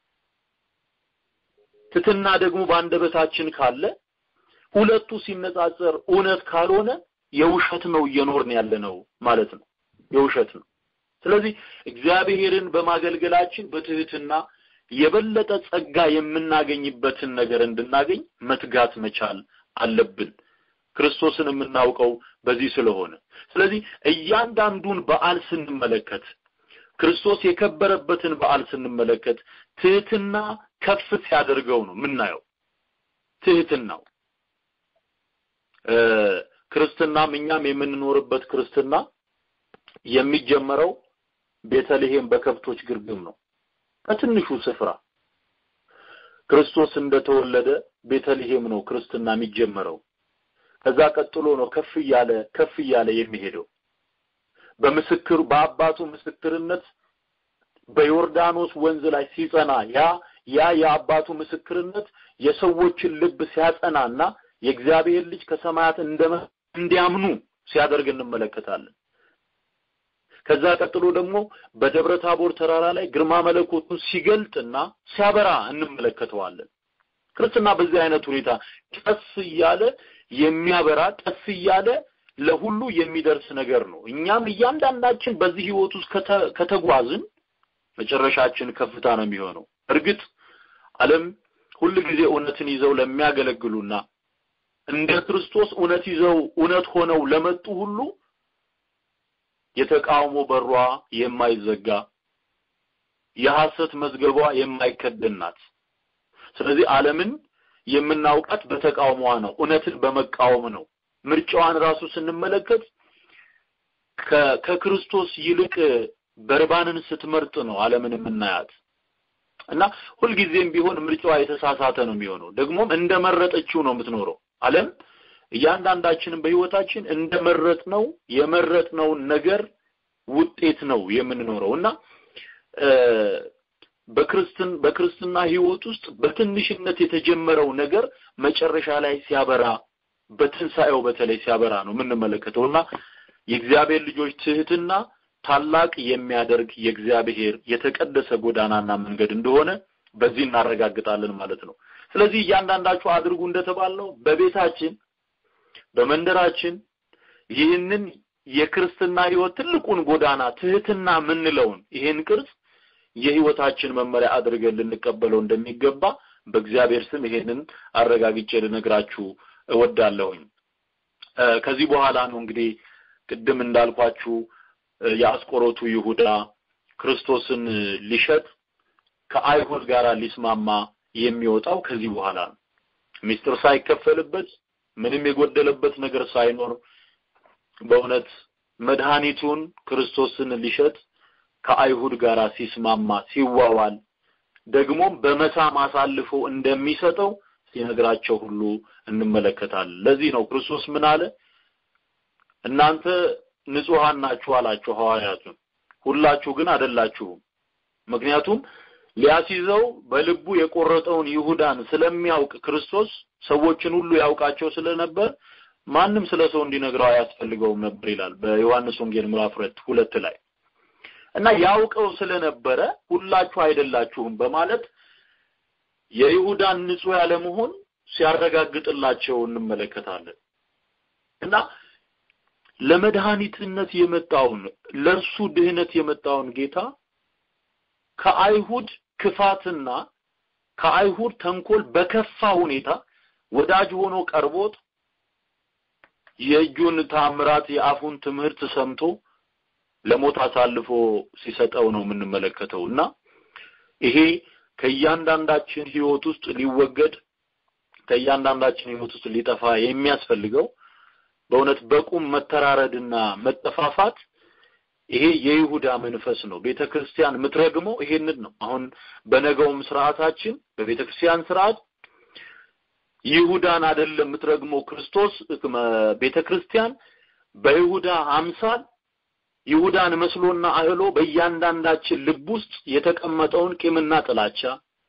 Speaker 4: ትትና ደግሞ በአንደበታችን ካለ ሁለቱ ሲነጻጸር እውነት ካልሆነ የውሸት ነው እየኖርን ያለ ነው ማለት ነው። የውሸት ነው። ስለዚህ እግዚአብሔርን በማገልገላችን በትህትና የበለጠ ጸጋ የምናገኝበትን ነገር እንድናገኝ መትጋት መቻል አለብን። ክርስቶስን የምናውቀው በዚህ ስለሆነ ስለዚህ እያንዳንዱን በዓል ስንመለከት ክርስቶስ የከበረበትን በዓል ስንመለከት ትህትና ከፍ ሲያደርገው ነው የምናየው። ትህትናው ክርስትናም እኛም የምንኖርበት ክርስትና የሚጀመረው ቤተልሔም በከብቶች ግርግም ነው። ከትንሹ ስፍራ ክርስቶስ እንደተወለደ ቤተልሔም ነው ክርስትና የሚጀመረው። ከዛ ቀጥሎ ነው ከፍ እያለ ከፍ እያለ የሚሄደው በምስክር በአባቱ ምስክርነት በዮርዳኖስ ወንዝ ላይ ሲጸና ያ ያ የአባቱ ምስክርነት የሰዎችን ልብ ሲያጸናና የእግዚአብሔር ልጅ ከሰማያት እንደመ እንዲያምኑ ሲያደርግ እንመለከታለን። ከዛ ቀጥሎ ደግሞ በደብረ ታቦር ተራራ ላይ ግርማ መለኮቱን ሲገልጥና ሲያበራ እንመለከተዋለን። ክርስትና በዚህ አይነት ሁኔታ ቀስ እያለ የሚያበራ ቀስ እያለ ለሁሉ የሚደርስ ነገር ነው። እኛም እያንዳንዳችን በዚህ ህይወት ውስጥ ከተጓዝን መጨረሻችን ከፍታ ነው የሚሆነው። እርግጥ ዓለም ሁል ጊዜ እውነትን ይዘው ለሚያገለግሉና እንደ ክርስቶስ እውነት ይዘው እውነት ሆነው ለመጡ ሁሉ የተቃውሞ በሯ የማይዘጋ የሐሰት መዝገቧ የማይከደን ናት። ስለዚህ ዓለምን የምናውቃት በተቃውሟ ነው፣ እውነትን በመቃወም ነው። ምርጫዋን ራሱ ስንመለከት ከክርስቶስ ይልቅ በርባንን ስትመርጥ ነው ዓለምን የምናያት እና ሁልጊዜም ቢሆን ምርጫዋ የተሳሳተ ነው የሚሆነው። ደግሞም እንደመረጠችው ነው የምትኖረው ዓለም እያንዳንዳችንም በህይወታችን እንደመረጥነው የመረጥነውን ነገር ውጤት ነው የምንኖረው እና በክርስትን በክርስትና ህይወት ውስጥ በትንሽነት የተጀመረው ነገር መጨረሻ ላይ ሲያበራ በትንሣኤው በተለይ ሲያበራ ነው የምንመለከተው እና የእግዚአብሔር ልጆች ትህትና ታላቅ የሚያደርግ የእግዚአብሔር የተቀደሰ ጎዳናና መንገድ እንደሆነ በዚህ እናረጋግጣለን ማለት ነው። ስለዚህ እያንዳንዳችሁ አድርጉ እንደተባልነው በቤታችን በመንደራችን ይህንን የክርስትና ህይወት ትልቁን ጎዳና ትህትና የምንለውን ይህን ቅርጽ የህይወታችን መመሪያ አድርገን ልንቀበለው እንደሚገባ በእግዚአብሔር ስም ይሄንን አረጋግጬ ልነግራችሁ እወዳለሁኝ። ከዚህ በኋላ ነው እንግዲህ ቅድም እንዳልኳችሁ የአስቆሮቱ ይሁዳ ክርስቶስን ሊሸጥ ከአይሁድ ጋር ሊስማማ የሚወጣው ከዚህ በኋላ ነው። ሚስጥር ሳይከፈልበት ምንም የጎደለበት ነገር ሳይኖር በእውነት መድኃኒቱን ክርስቶስን ሊሸጥ ከአይሁድ ጋር ሲስማማ ሲዋዋል ደግሞም በመሳም አሳልፎ እንደሚሰጠው ሲነግራቸው ሁሉ እንመለከታለን። ለዚህ ነው ክርስቶስ ምን አለ? እናንተ ንጹሐን ናችሁ አላቸው ሐዋርያቱን። ሁላችሁ ግን አይደላችሁም። ምክንያቱም ሊያስይዘው በልቡ የቆረጠውን ይሁዳን ስለሚያውቅ ክርስቶስ ሰዎችን ሁሉ ያውቃቸው ስለነበር ማንም ስለ ሰው እንዲነግረው አያስፈልገውም ነበር ይላል በዮሐንስ ወንጌል ምዕራፍ ሁለት ሁለት ላይ እና ያውቀው ስለነበረ ሁላችሁ አይደላችሁም በማለት የይሁዳን ንጹህ ያለመሆን ሲያረጋግጥላቸው እንመለከታለን እና ለመድኃኒትነት የመጣውን ለእርሱ ድህነት የመጣውን ጌታ ከአይሁድ ክፋትና ከአይሁድ ተንኮል በከፋ ሁኔታ ወዳጅ ሆኖ ቀርቦት የእጁን ታምራት የአፉን ትምህርት ሰምቶ ለሞት አሳልፎ ሲሰጠው ነው የምንመለከተው እና ይሄ ከእያንዳንዳችን ህይወት ውስጥ ሊወገድ ከእያንዳንዳችን ህይወት ውስጥ ሊጠፋ የሚያስፈልገው በእውነት በቁም መተራረድና መጠፋፋት ይሄ የይሁዳ መንፈስ ነው። ቤተ ክርስቲያን የምትረግመው ይሄንን ነው። አሁን በነገውም ስርዓታችን በቤተ ክርስቲያን ስርዓት ይሁዳን አይደለም የምትረግመው ክርስቶስ ቤተ ክርስቲያን በይሁዳ አምሳል ይሁዳን መስሎና አህሎ በእያንዳንዳችን ልብ ውስጥ የተቀመጠውን ቂምና ጥላቻ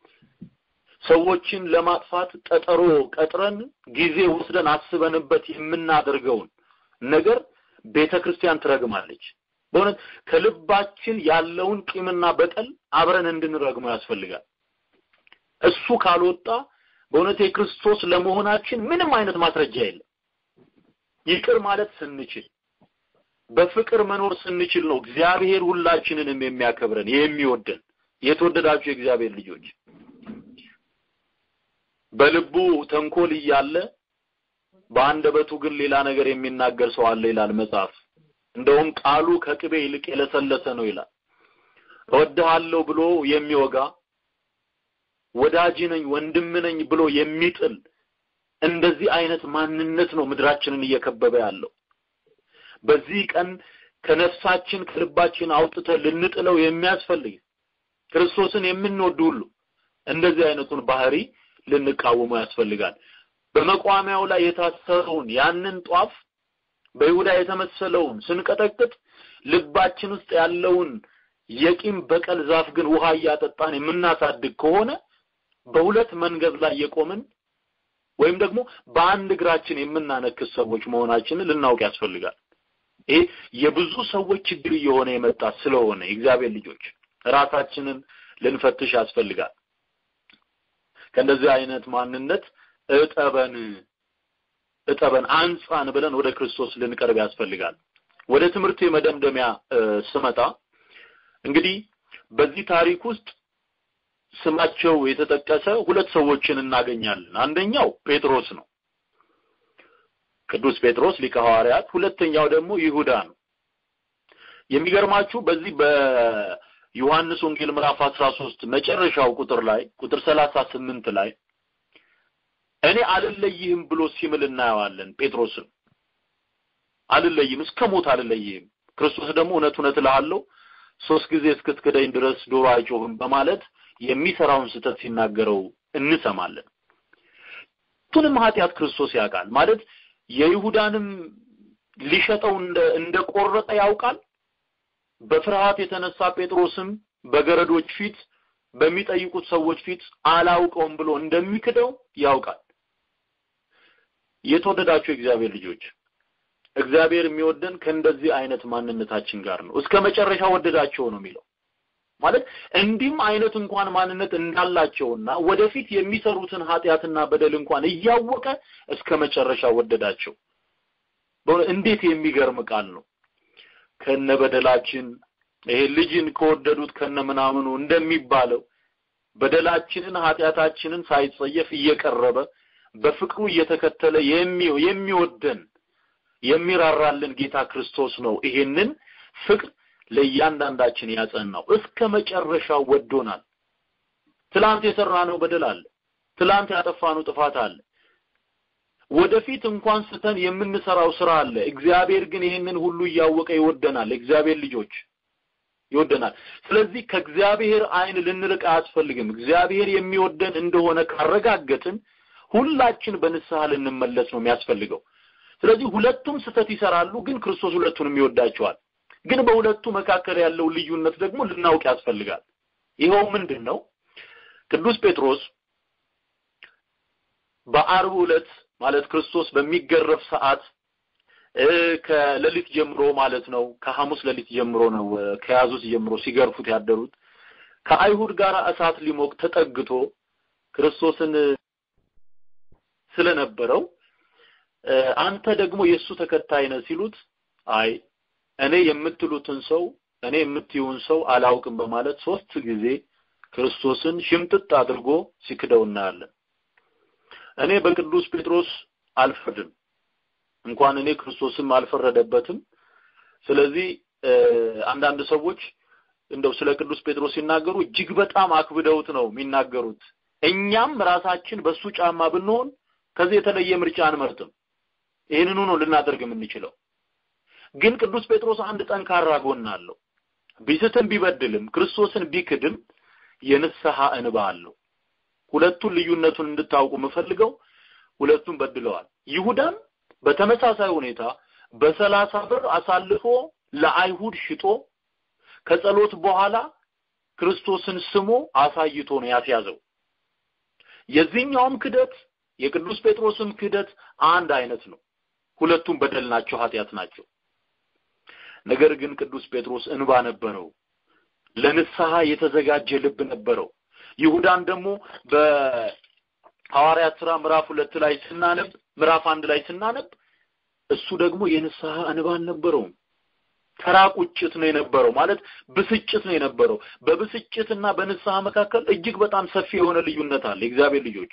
Speaker 4: ሰዎችን ለማጥፋት ቀጠሮ ቀጥረን ጊዜ ወስደን አስበንበት የምናደርገውን ነገር ቤተ ክርስቲያን ትረግማለች። በእውነት ከልባችን ያለውን ቂምና በቀል አብረን እንድንረግመው ያስፈልጋል። እሱ ካልወጣ በእውነት የክርስቶስ ለመሆናችን ምንም አይነት ማስረጃ የለም። ይቅር ማለት ስንችል በፍቅር መኖር ስንችል ነው እግዚአብሔር ሁላችንንም የሚያከብረን የሚወደን። የተወደዳችሁ የእግዚአብሔር ልጆች በልቡ ተንኮል እያለ በአንደበቱ ግን ሌላ ነገር የሚናገር ሰው አለ ይላል መጽሐፍ። እንደውም ቃሉ ከቅቤ ይልቅ የለሰለሰ ነው ይላል። እወድሃለሁ ብሎ የሚወጋ ወዳጅ ነኝ ወንድም ነኝ ብሎ የሚጥል እንደዚህ አይነት ማንነት ነው ምድራችንን እየከበበ ያለው። በዚህ ቀን ከነፍሳችን ከልባችን አውጥተን ልንጥለው የሚያስፈልግ ክርስቶስን የምንወድ ሁሉ እንደዚህ አይነቱን ባህሪ ልንቃወሙ ያስፈልጋል። በመቋሚያው ላይ የታሰረውን ያንን ጧፍ በይሁዳ የተመሰለውን ስንቀጠቅጥ ልባችን ውስጥ ያለውን የቂም በቀል ዛፍ ግን ውሃ እያጠጣን የምናሳድግ ከሆነ በሁለት መንገድ ላይ የቆምን ወይም ደግሞ በአንድ እግራችን የምናነክስ ሰዎች መሆናችንን ልናውቅ ያስፈልጋል። ይሄ የብዙ ሰዎች ችግር እየሆነ የመጣ ስለሆነ የእግዚአብሔር ልጆች ራሳችንን ልንፈትሽ ያስፈልጋል። ከእንደዚህ አይነት ማንነት እጠበን እጠበን አንጻን ብለን ወደ ክርስቶስ ልንቀርብ ያስፈልጋል። ወደ ትምህርት የመደምደሚያ ስመጣ እንግዲህ በዚህ ታሪክ ውስጥ ስማቸው የተጠቀሰ ሁለት ሰዎችን እናገኛለን። አንደኛው ጴጥሮስ ነው፣ ቅዱስ ጴጥሮስ ሊቀ ሐዋርያት። ሁለተኛው ደግሞ ይሁዳ ነው። የሚገርማችሁ በዚህ በዮሐንስ ወንጌል ምዕራፍ 13 መጨረሻው ቁጥር ላይ ቁጥር 38 ላይ እኔ አልለይህም ብሎ ሲምል እናየዋለን። ጴጥሮስን አልለይም፣ እስከ ሞት አልለይህም። ክርስቶስ ደግሞ እውነት እውነት እልሃለሁ ሶስት ጊዜ እስክትክደኝ ድረስ ዶሮ አይጮህም በማለት የሚሰራውን ስህተት ሲናገረው እንሰማለን። ሁለቱንም ኃጢአት ክርስቶስ ያውቃል። ማለት የይሁዳንም ሊሸጠው እንደ እንደቆረጠ ያውቃል። በፍርሃት የተነሳ ጴጥሮስም በገረዶች ፊት በሚጠይቁት ሰዎች ፊት አላውቀውም ብሎ እንደሚክደው ያውቃል። የተወደዳችሁ የእግዚአብሔር ልጆች እግዚአብሔር የሚወደን ከእንደዚህ አይነት ማንነታችን ጋር ነው። እስከ መጨረሻ ወደዳቸው ነው የሚለው። ማለት እንዲህም አይነት እንኳን ማንነት እንዳላቸውና ወደፊት የሚሰሩትን ኃጢአትና በደል እንኳን እያወቀ እስከ መጨረሻ ወደዳቸው። እንዴት የሚገርም ቃል ነው። ከነ በደላችን ይሄ ልጅን ከወደዱት ከነ ምናምኑ እንደሚባለው በደላችንን ኃጢአታችንን ሳይጸየፍ እየቀረበ በፍቅሩ እየተከተለ የሚወደን የሚራራልን ጌታ ክርስቶስ ነው። ይሄንን ፍቅር ለእያንዳንዳችን ያጸናው እስከ መጨረሻው ወዶናል። ትላንት የሰራነው በደል አለ። ትላንት ያጠፋነው ጥፋት አለ። ወደፊት እንኳን ስተን የምንሰራው ስራ አለ። እግዚአብሔር ግን ይህንን ሁሉ እያወቀ ይወደናል። እግዚአብሔር ልጆች ይወደናል። ስለዚህ ከእግዚአብሔር ዓይን ልንርቅ አያስፈልግም። እግዚአብሔር የሚወደን እንደሆነ ካረጋገጥን ሁላችን በንስሐ ልንመለስ ነው የሚያስፈልገው። ስለዚህ ሁለቱም ስተት ይሰራሉ፣ ግን ክርስቶስ ሁለቱንም ይወዳቸዋል። ግን በሁለቱ መካከል ያለው ልዩነት ደግሞ ልናውቅ ያስፈልጋል። ይኸው ምንድን ነው? ቅዱስ ጴጥሮስ በአርብ ዕለት ማለት ክርስቶስ በሚገረፍ ሰዓት ከሌሊት ጀምሮ ማለት ነው ከሐሙስ ሌሊት ጀምሮ ነው ከያዙት ጀምሮ ሲገርፉት ያደሩት ከአይሁድ ጋር እሳት ሊሞቅ ተጠግቶ ክርስቶስን ስለነበረው አንተ ደግሞ የእሱ ተከታይ ነህ ሲሉት አይ እኔ የምትሉትን ሰው እኔ የምትዩን ሰው አላውቅም በማለት ሶስት ጊዜ ክርስቶስን ሽምጥጥ አድርጎ ሲክደው እናያለን። እኔ በቅዱስ ጴጥሮስ አልፈርድም፣ እንኳን እኔ ክርስቶስም አልፈረደበትም። ስለዚህ አንዳንድ ሰዎች እንደው ስለ ቅዱስ ጴጥሮስ ሲናገሩ እጅግ በጣም አክብደውት ነው የሚናገሩት። እኛም ራሳችን በሱ ጫማ ብንሆን ከዚህ የተለየ ምርጫ አንመርጥም። ይህንኑ ነው ልናደርግ የምንችለው። ግን ቅዱስ ጴጥሮስ አንድ ጠንካራ ጎን አለው። ቢስትም ቢበድልም ክርስቶስን ቢክድም የንስሐ እንባ አለው። ሁለቱን ልዩነቱን እንድታውቁ የምፈልገው ሁለቱም በድለዋል። ይሁዳም በተመሳሳይ ሁኔታ በሰላሳ ብር አሳልፎ ለአይሁድ ሽጦ ከጸሎት በኋላ ክርስቶስን ስሞ አሳይቶ ነው ያስያዘው። የዚህኛውም ክደት የቅዱስ ጴጥሮስም ክደት አንድ አይነት ነው። ሁለቱም በደል ናቸው፣ ኃጢአት ናቸው። ነገር ግን ቅዱስ ጴጥሮስ እንባ ነበረው፣ ለንስሐ የተዘጋጀ ልብ ነበረው። ይሁዳን ደግሞ በሐዋርያት ሥራ ምዕራፍ ሁለት ላይ ስናነብ ምዕራፍ አንድ ላይ ስናነብ እሱ ደግሞ የንስሐ እንባ አልነበረውም። ተራ ቁጭት ነው የነበረው፣ ማለት ብስጭት ነው የነበረው። በብስጭትና በንስሐ መካከል እጅግ በጣም ሰፊ የሆነ ልዩነት አለ። የእግዚአብሔር ልጆች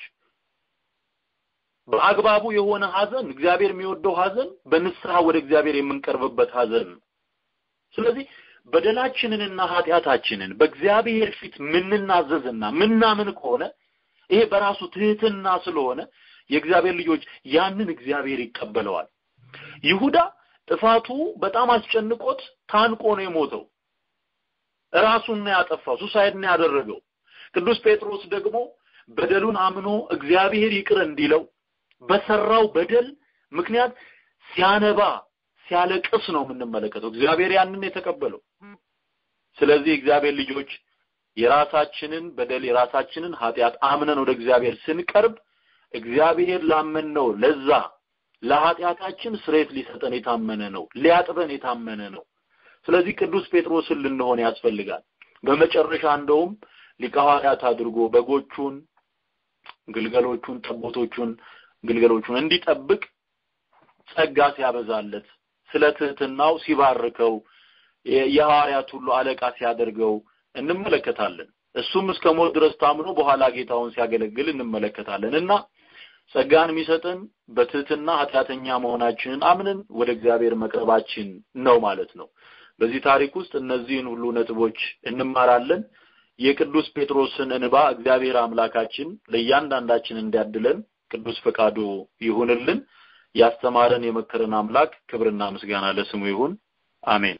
Speaker 4: በአግባቡ የሆነ ሐዘን እግዚአብሔር የሚወደው ሐዘን በንስሐ ወደ እግዚአብሔር የምንቀርብበት ሐዘን ነው። ስለዚህ በደላችንንና ኃጢአታችንን በእግዚአብሔር ፊት ምንናዘዝና ምናምን ከሆነ ይሄ በራሱ ትህትና ስለሆነ የእግዚአብሔር ልጆች ያንን እግዚአብሔር ይቀበለዋል። ይሁዳ ጥፋቱ በጣም አስጨንቆት ታንቆ ነው የሞተው። ራሱን ነው ያጠፋው፣ ሱሳይድ ነው ያደረገው። ቅዱስ ጴጥሮስ ደግሞ በደሉን አምኖ እግዚአብሔር ይቅር እንዲለው በሰራው በደል ምክንያት ሲያነባ ሲያለቅስ ነው የምንመለከተው። እግዚአብሔር ያንን የተቀበለው። ስለዚህ እግዚአብሔር ልጆች የራሳችንን በደል የራሳችንን ኃጢአት አምነን ወደ እግዚአብሔር ስንቀርብ እግዚአብሔር ላመንነው ለዛ ለኃጢአታችን ስሬት ሊሰጠን የታመነ ነው፣ ሊያጥበን የታመነ ነው። ስለዚህ ቅዱስ ጴጥሮስን ልንሆን ያስፈልጋል። በመጨረሻ እንደውም ሊቀ ሐዋርያት አድርጎ በጎቹን፣ ግልገሎቹን፣ ጠቦቶቹን፣ ግልገሎቹን እንዲጠብቅ ጸጋ ሲያበዛለት ስለ ትህትናው ሲባርከው የሐዋርያት ሁሉ አለቃ ሲያደርገው እንመለከታለን። እሱም እስከ ሞት ድረስ ታምኖ በኋላ ጌታውን ሲያገለግል እንመለከታለን እና ጸጋን የሚሰጠን በትህትና ኃጢአተኛ መሆናችንን አምነን ወደ እግዚአብሔር መቅረባችን ነው ማለት ነው። በዚህ ታሪክ ውስጥ እነዚህን ሁሉ ነጥቦች እንማራለን። የቅዱስ ጴጥሮስን እንባ እግዚአብሔር አምላካችን ለእያንዳንዳችን እንዲያድለን ቅዱስ ፈቃዱ ይሁንልን። ያስተማረን የመከረን አምላክ ክብርና ምስጋና ለስሙ ይሁን። አሜን።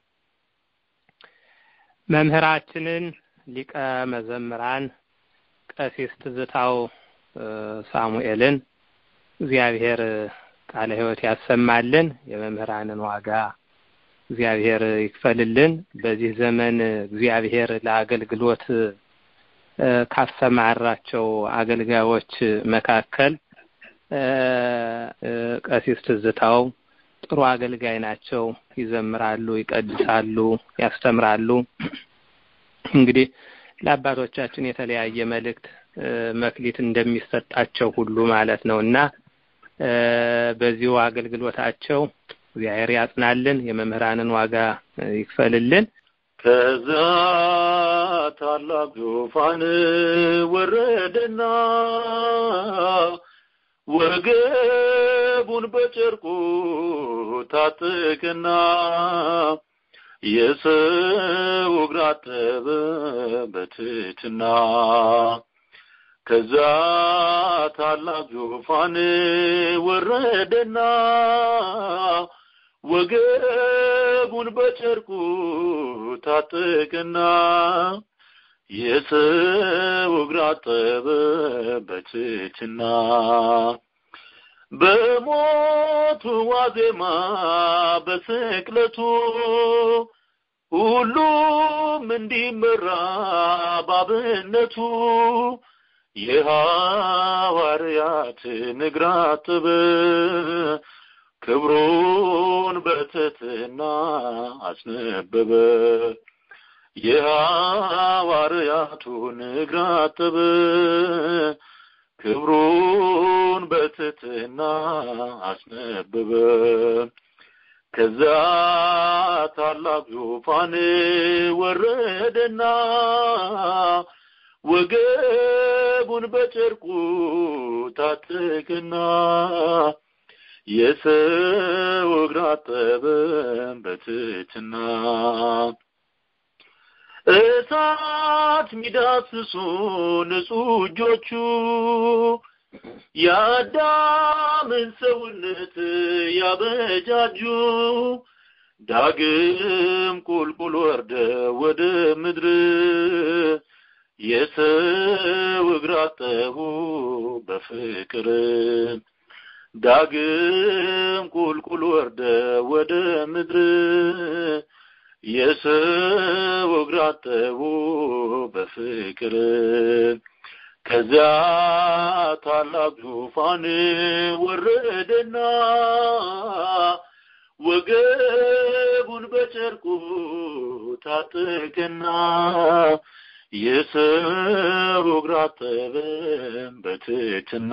Speaker 2: መምህራችንን ሊቀ መዘምራን ቀሲስ ትዝታው ሳሙኤልን እግዚአብሔር ቃለ ሕይወት ያሰማልን፣ የመምህራንን ዋጋ እግዚአብሔር ይክፈልልን። በዚህ ዘመን እግዚአብሔር ለአገልግሎት ካሰማራቸው አገልጋዮች መካከል ቀሲስ ትዝታው ጥሩ አገልጋይ ናቸው። ይዘምራሉ፣ ይቀድሳሉ፣ ያስተምራሉ። እንግዲህ ለአባቶቻችን የተለያየ መልእክት መክሊት እንደሚሰጣቸው ሁሉ ማለት ነው እና በዚሁ አገልግሎታቸው እግዚአብሔር ያጽናልን፣ የመምህራንን ዋጋ ይክፈልልን።
Speaker 4: ከዛ ታላቅ ዙፋን ወረደና ወገቡን በጨርቁ ታጠቀና የሰው እግር አጠበ በትሕትና ከዛ ታላቅ ዙፋን ወረደና ወገቡን በጨርቁ ታጠቀና የሰው እግር አጠበ በትሕትና በሞቱ ዋዜማ በስቅለቱ ሁሉም እንዲመራ ባብነቱ የሐዋርያትን እግር አጠበ ክብሩን በትሕትና አስነበበ የሐዋርያቱን እግር አጠበ ክብሩን በትሕትና አስነበበ ከዛ ታላቅ ዙፋን ወረደና ወገቡን በጨርቁ ታጠቅና የሰው እግር አጠበ በትሕትና እሳት ሚዳስሱ ንጹሕ እጆቹ የአዳምን ሰውነት ያበጃጁ ዳግም ቁልቁል ወርደ ወደ ምድር የሰው እግር አጠቡ በፍቅር ዳግም ቁልቁል ወርደ ወደ ምድር የሰው እግር አጠቡ በፍቅር ከዚያ ታላቅ ዙፋን ወረደና ወገቡን በጨርቁ ታጠቀና የሰው እግር አጠበ በትሕትና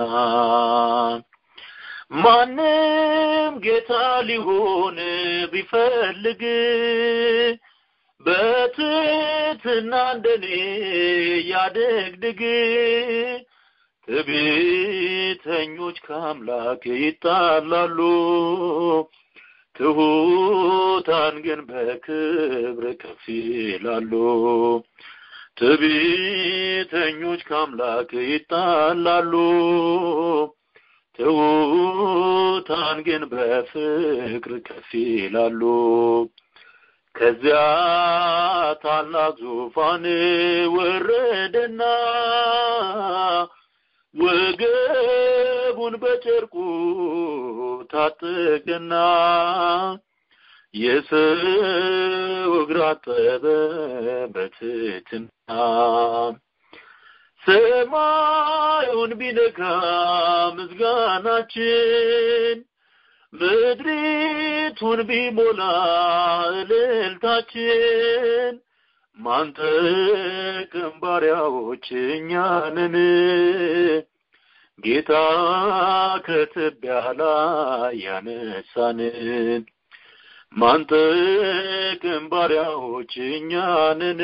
Speaker 4: ማንም ጌታ ሊሆን ቢፈልግ በትሕትና እንደኔ ያደግድግ ትዕቢተኞች ከአምላክ ይጣላሉ፣ ትሑታን ግን በክብር ከፍ ይላሉ። ትዕቢተኞች ከአምላክ ይጣላሉ፣ ትሑታን ግን በፍቅር ከፍ ይላሉ። ከዚያ ታላቅ ዙፋን ወረደና ወገቡን በጨርቁ ታጠቀና የሰው እግር አጠበ በትሕትና ሰማዩን ቢነካ ምስጋናችን ምድሪቱን ቢሞላ እልልታችን ማንጠቅም ባሪያዎች እኛ ነን ጌታ ከትቢያ ላይ ያነሳንን ማንጠቅም ባሪያዎች እኛ ነን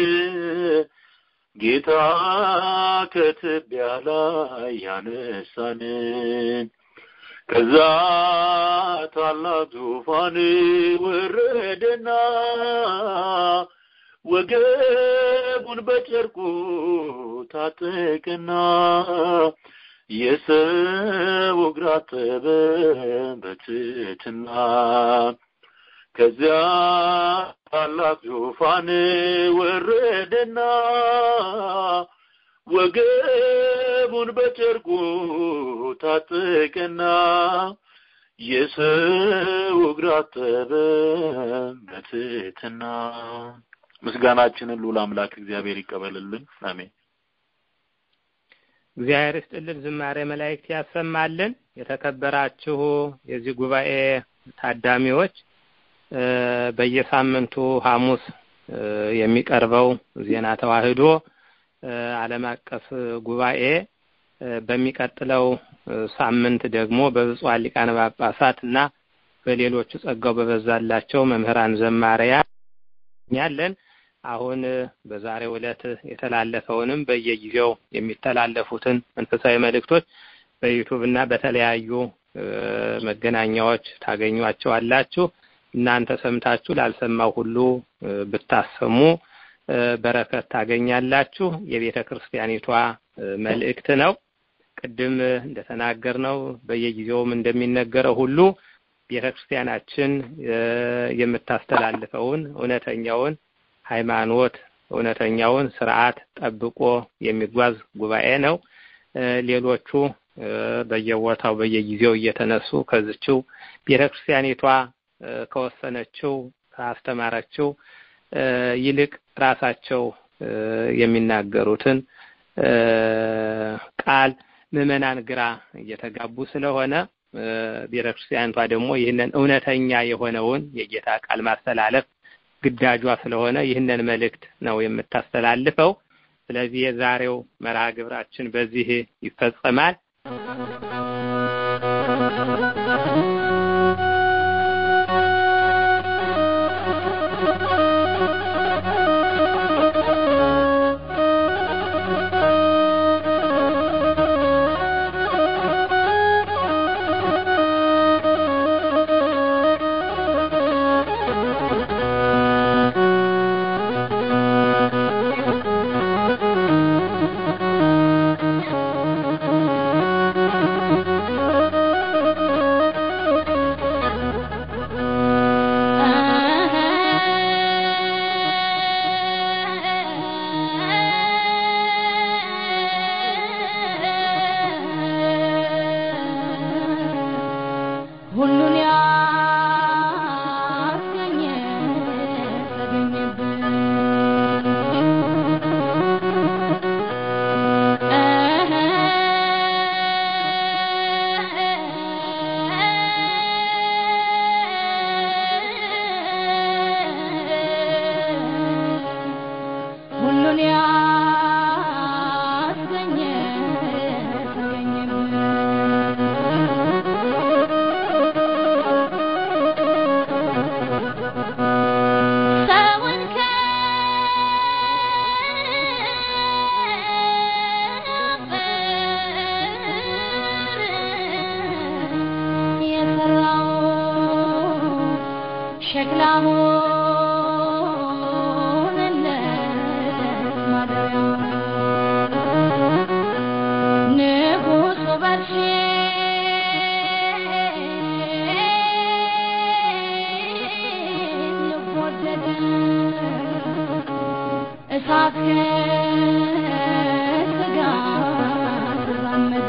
Speaker 4: ጌታ ከትቢያ ላይ ያነሳንን ከዛ ታላቅ ዙፋን ወረደና ወገቡን በጨርቁ ታጠቀና የሰው እግር አጠበ በትሕትና ከዚያ ታላቅ ዙፋን ወረደና ወገቡን በጨርቁ ታጠቀና የሰው እግር አጠበ በትሕትና ምስጋናችንን ልዑል አምላክ እግዚአብሔር ይቀበልልን። አሜን።
Speaker 2: እግዚአብሔር ይስጥልን፣ ዝማሬ መላእክት ያሰማልን። የተከበራችሁ የዚህ ጉባኤ ታዳሚዎች በየሳምንቱ ሐሙስ የሚቀርበው ዜና ተዋህዶ ዓለም አቀፍ ጉባኤ በሚቀጥለው ሳምንት ደግሞ በብፁዓን ሊቃነ ጳጳሳት እና በሌሎቹ ጸጋው በበዛላቸው መምህራን ዘማሪያን ያለን አሁን በዛሬው ዕለት የተላለፈውንም በየጊዜው የሚተላለፉትን መንፈሳዊ መልእክቶች በዩቱብ እና በተለያዩ መገናኛዎች ታገኟቸዋላችሁ። እናንተ ሰምታችሁ ላልሰማው ሁሉ ብታሰሙ በረከት ታገኛላችሁ። የቤተ ክርስቲያኒቷ መልእክት ነው። ቅድም እንደተናገርነው በየጊዜውም እንደሚነገረው ሁሉ ቤተ ክርስቲያናችን የምታስተላልፈውን እውነተኛውን ሃይማኖት እውነተኛውን ስርዓት ጠብቆ የሚጓዝ ጉባኤ ነው። ሌሎቹ በየቦታው በየጊዜው እየተነሱ ከዚችው ቤተ ክርስቲያኒቷ ከወሰነችው ካስተማረችው ይልቅ ራሳቸው የሚናገሩትን ቃል ምዕመናን ግራ እየተጋቡ ስለሆነ ቤተ ክርስቲያኒቷ ደግሞ ይህንን እውነተኛ የሆነውን የጌታ ቃል ማስተላለፍ ግዳጇ ስለሆነ ይህንን መልእክት ነው የምታስተላልፈው። ስለዚህ የዛሬው መርሃ ግብራችን በዚህ ይፈጸማል።
Speaker 5: እሳት ከስጋ ተዛመደ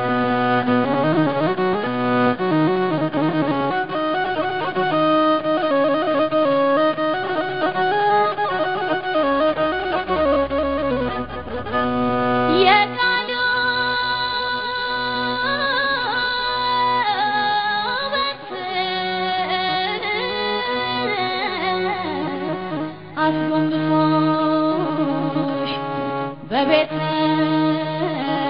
Speaker 5: የቃሉ አስጎንብሶሽ በቤተ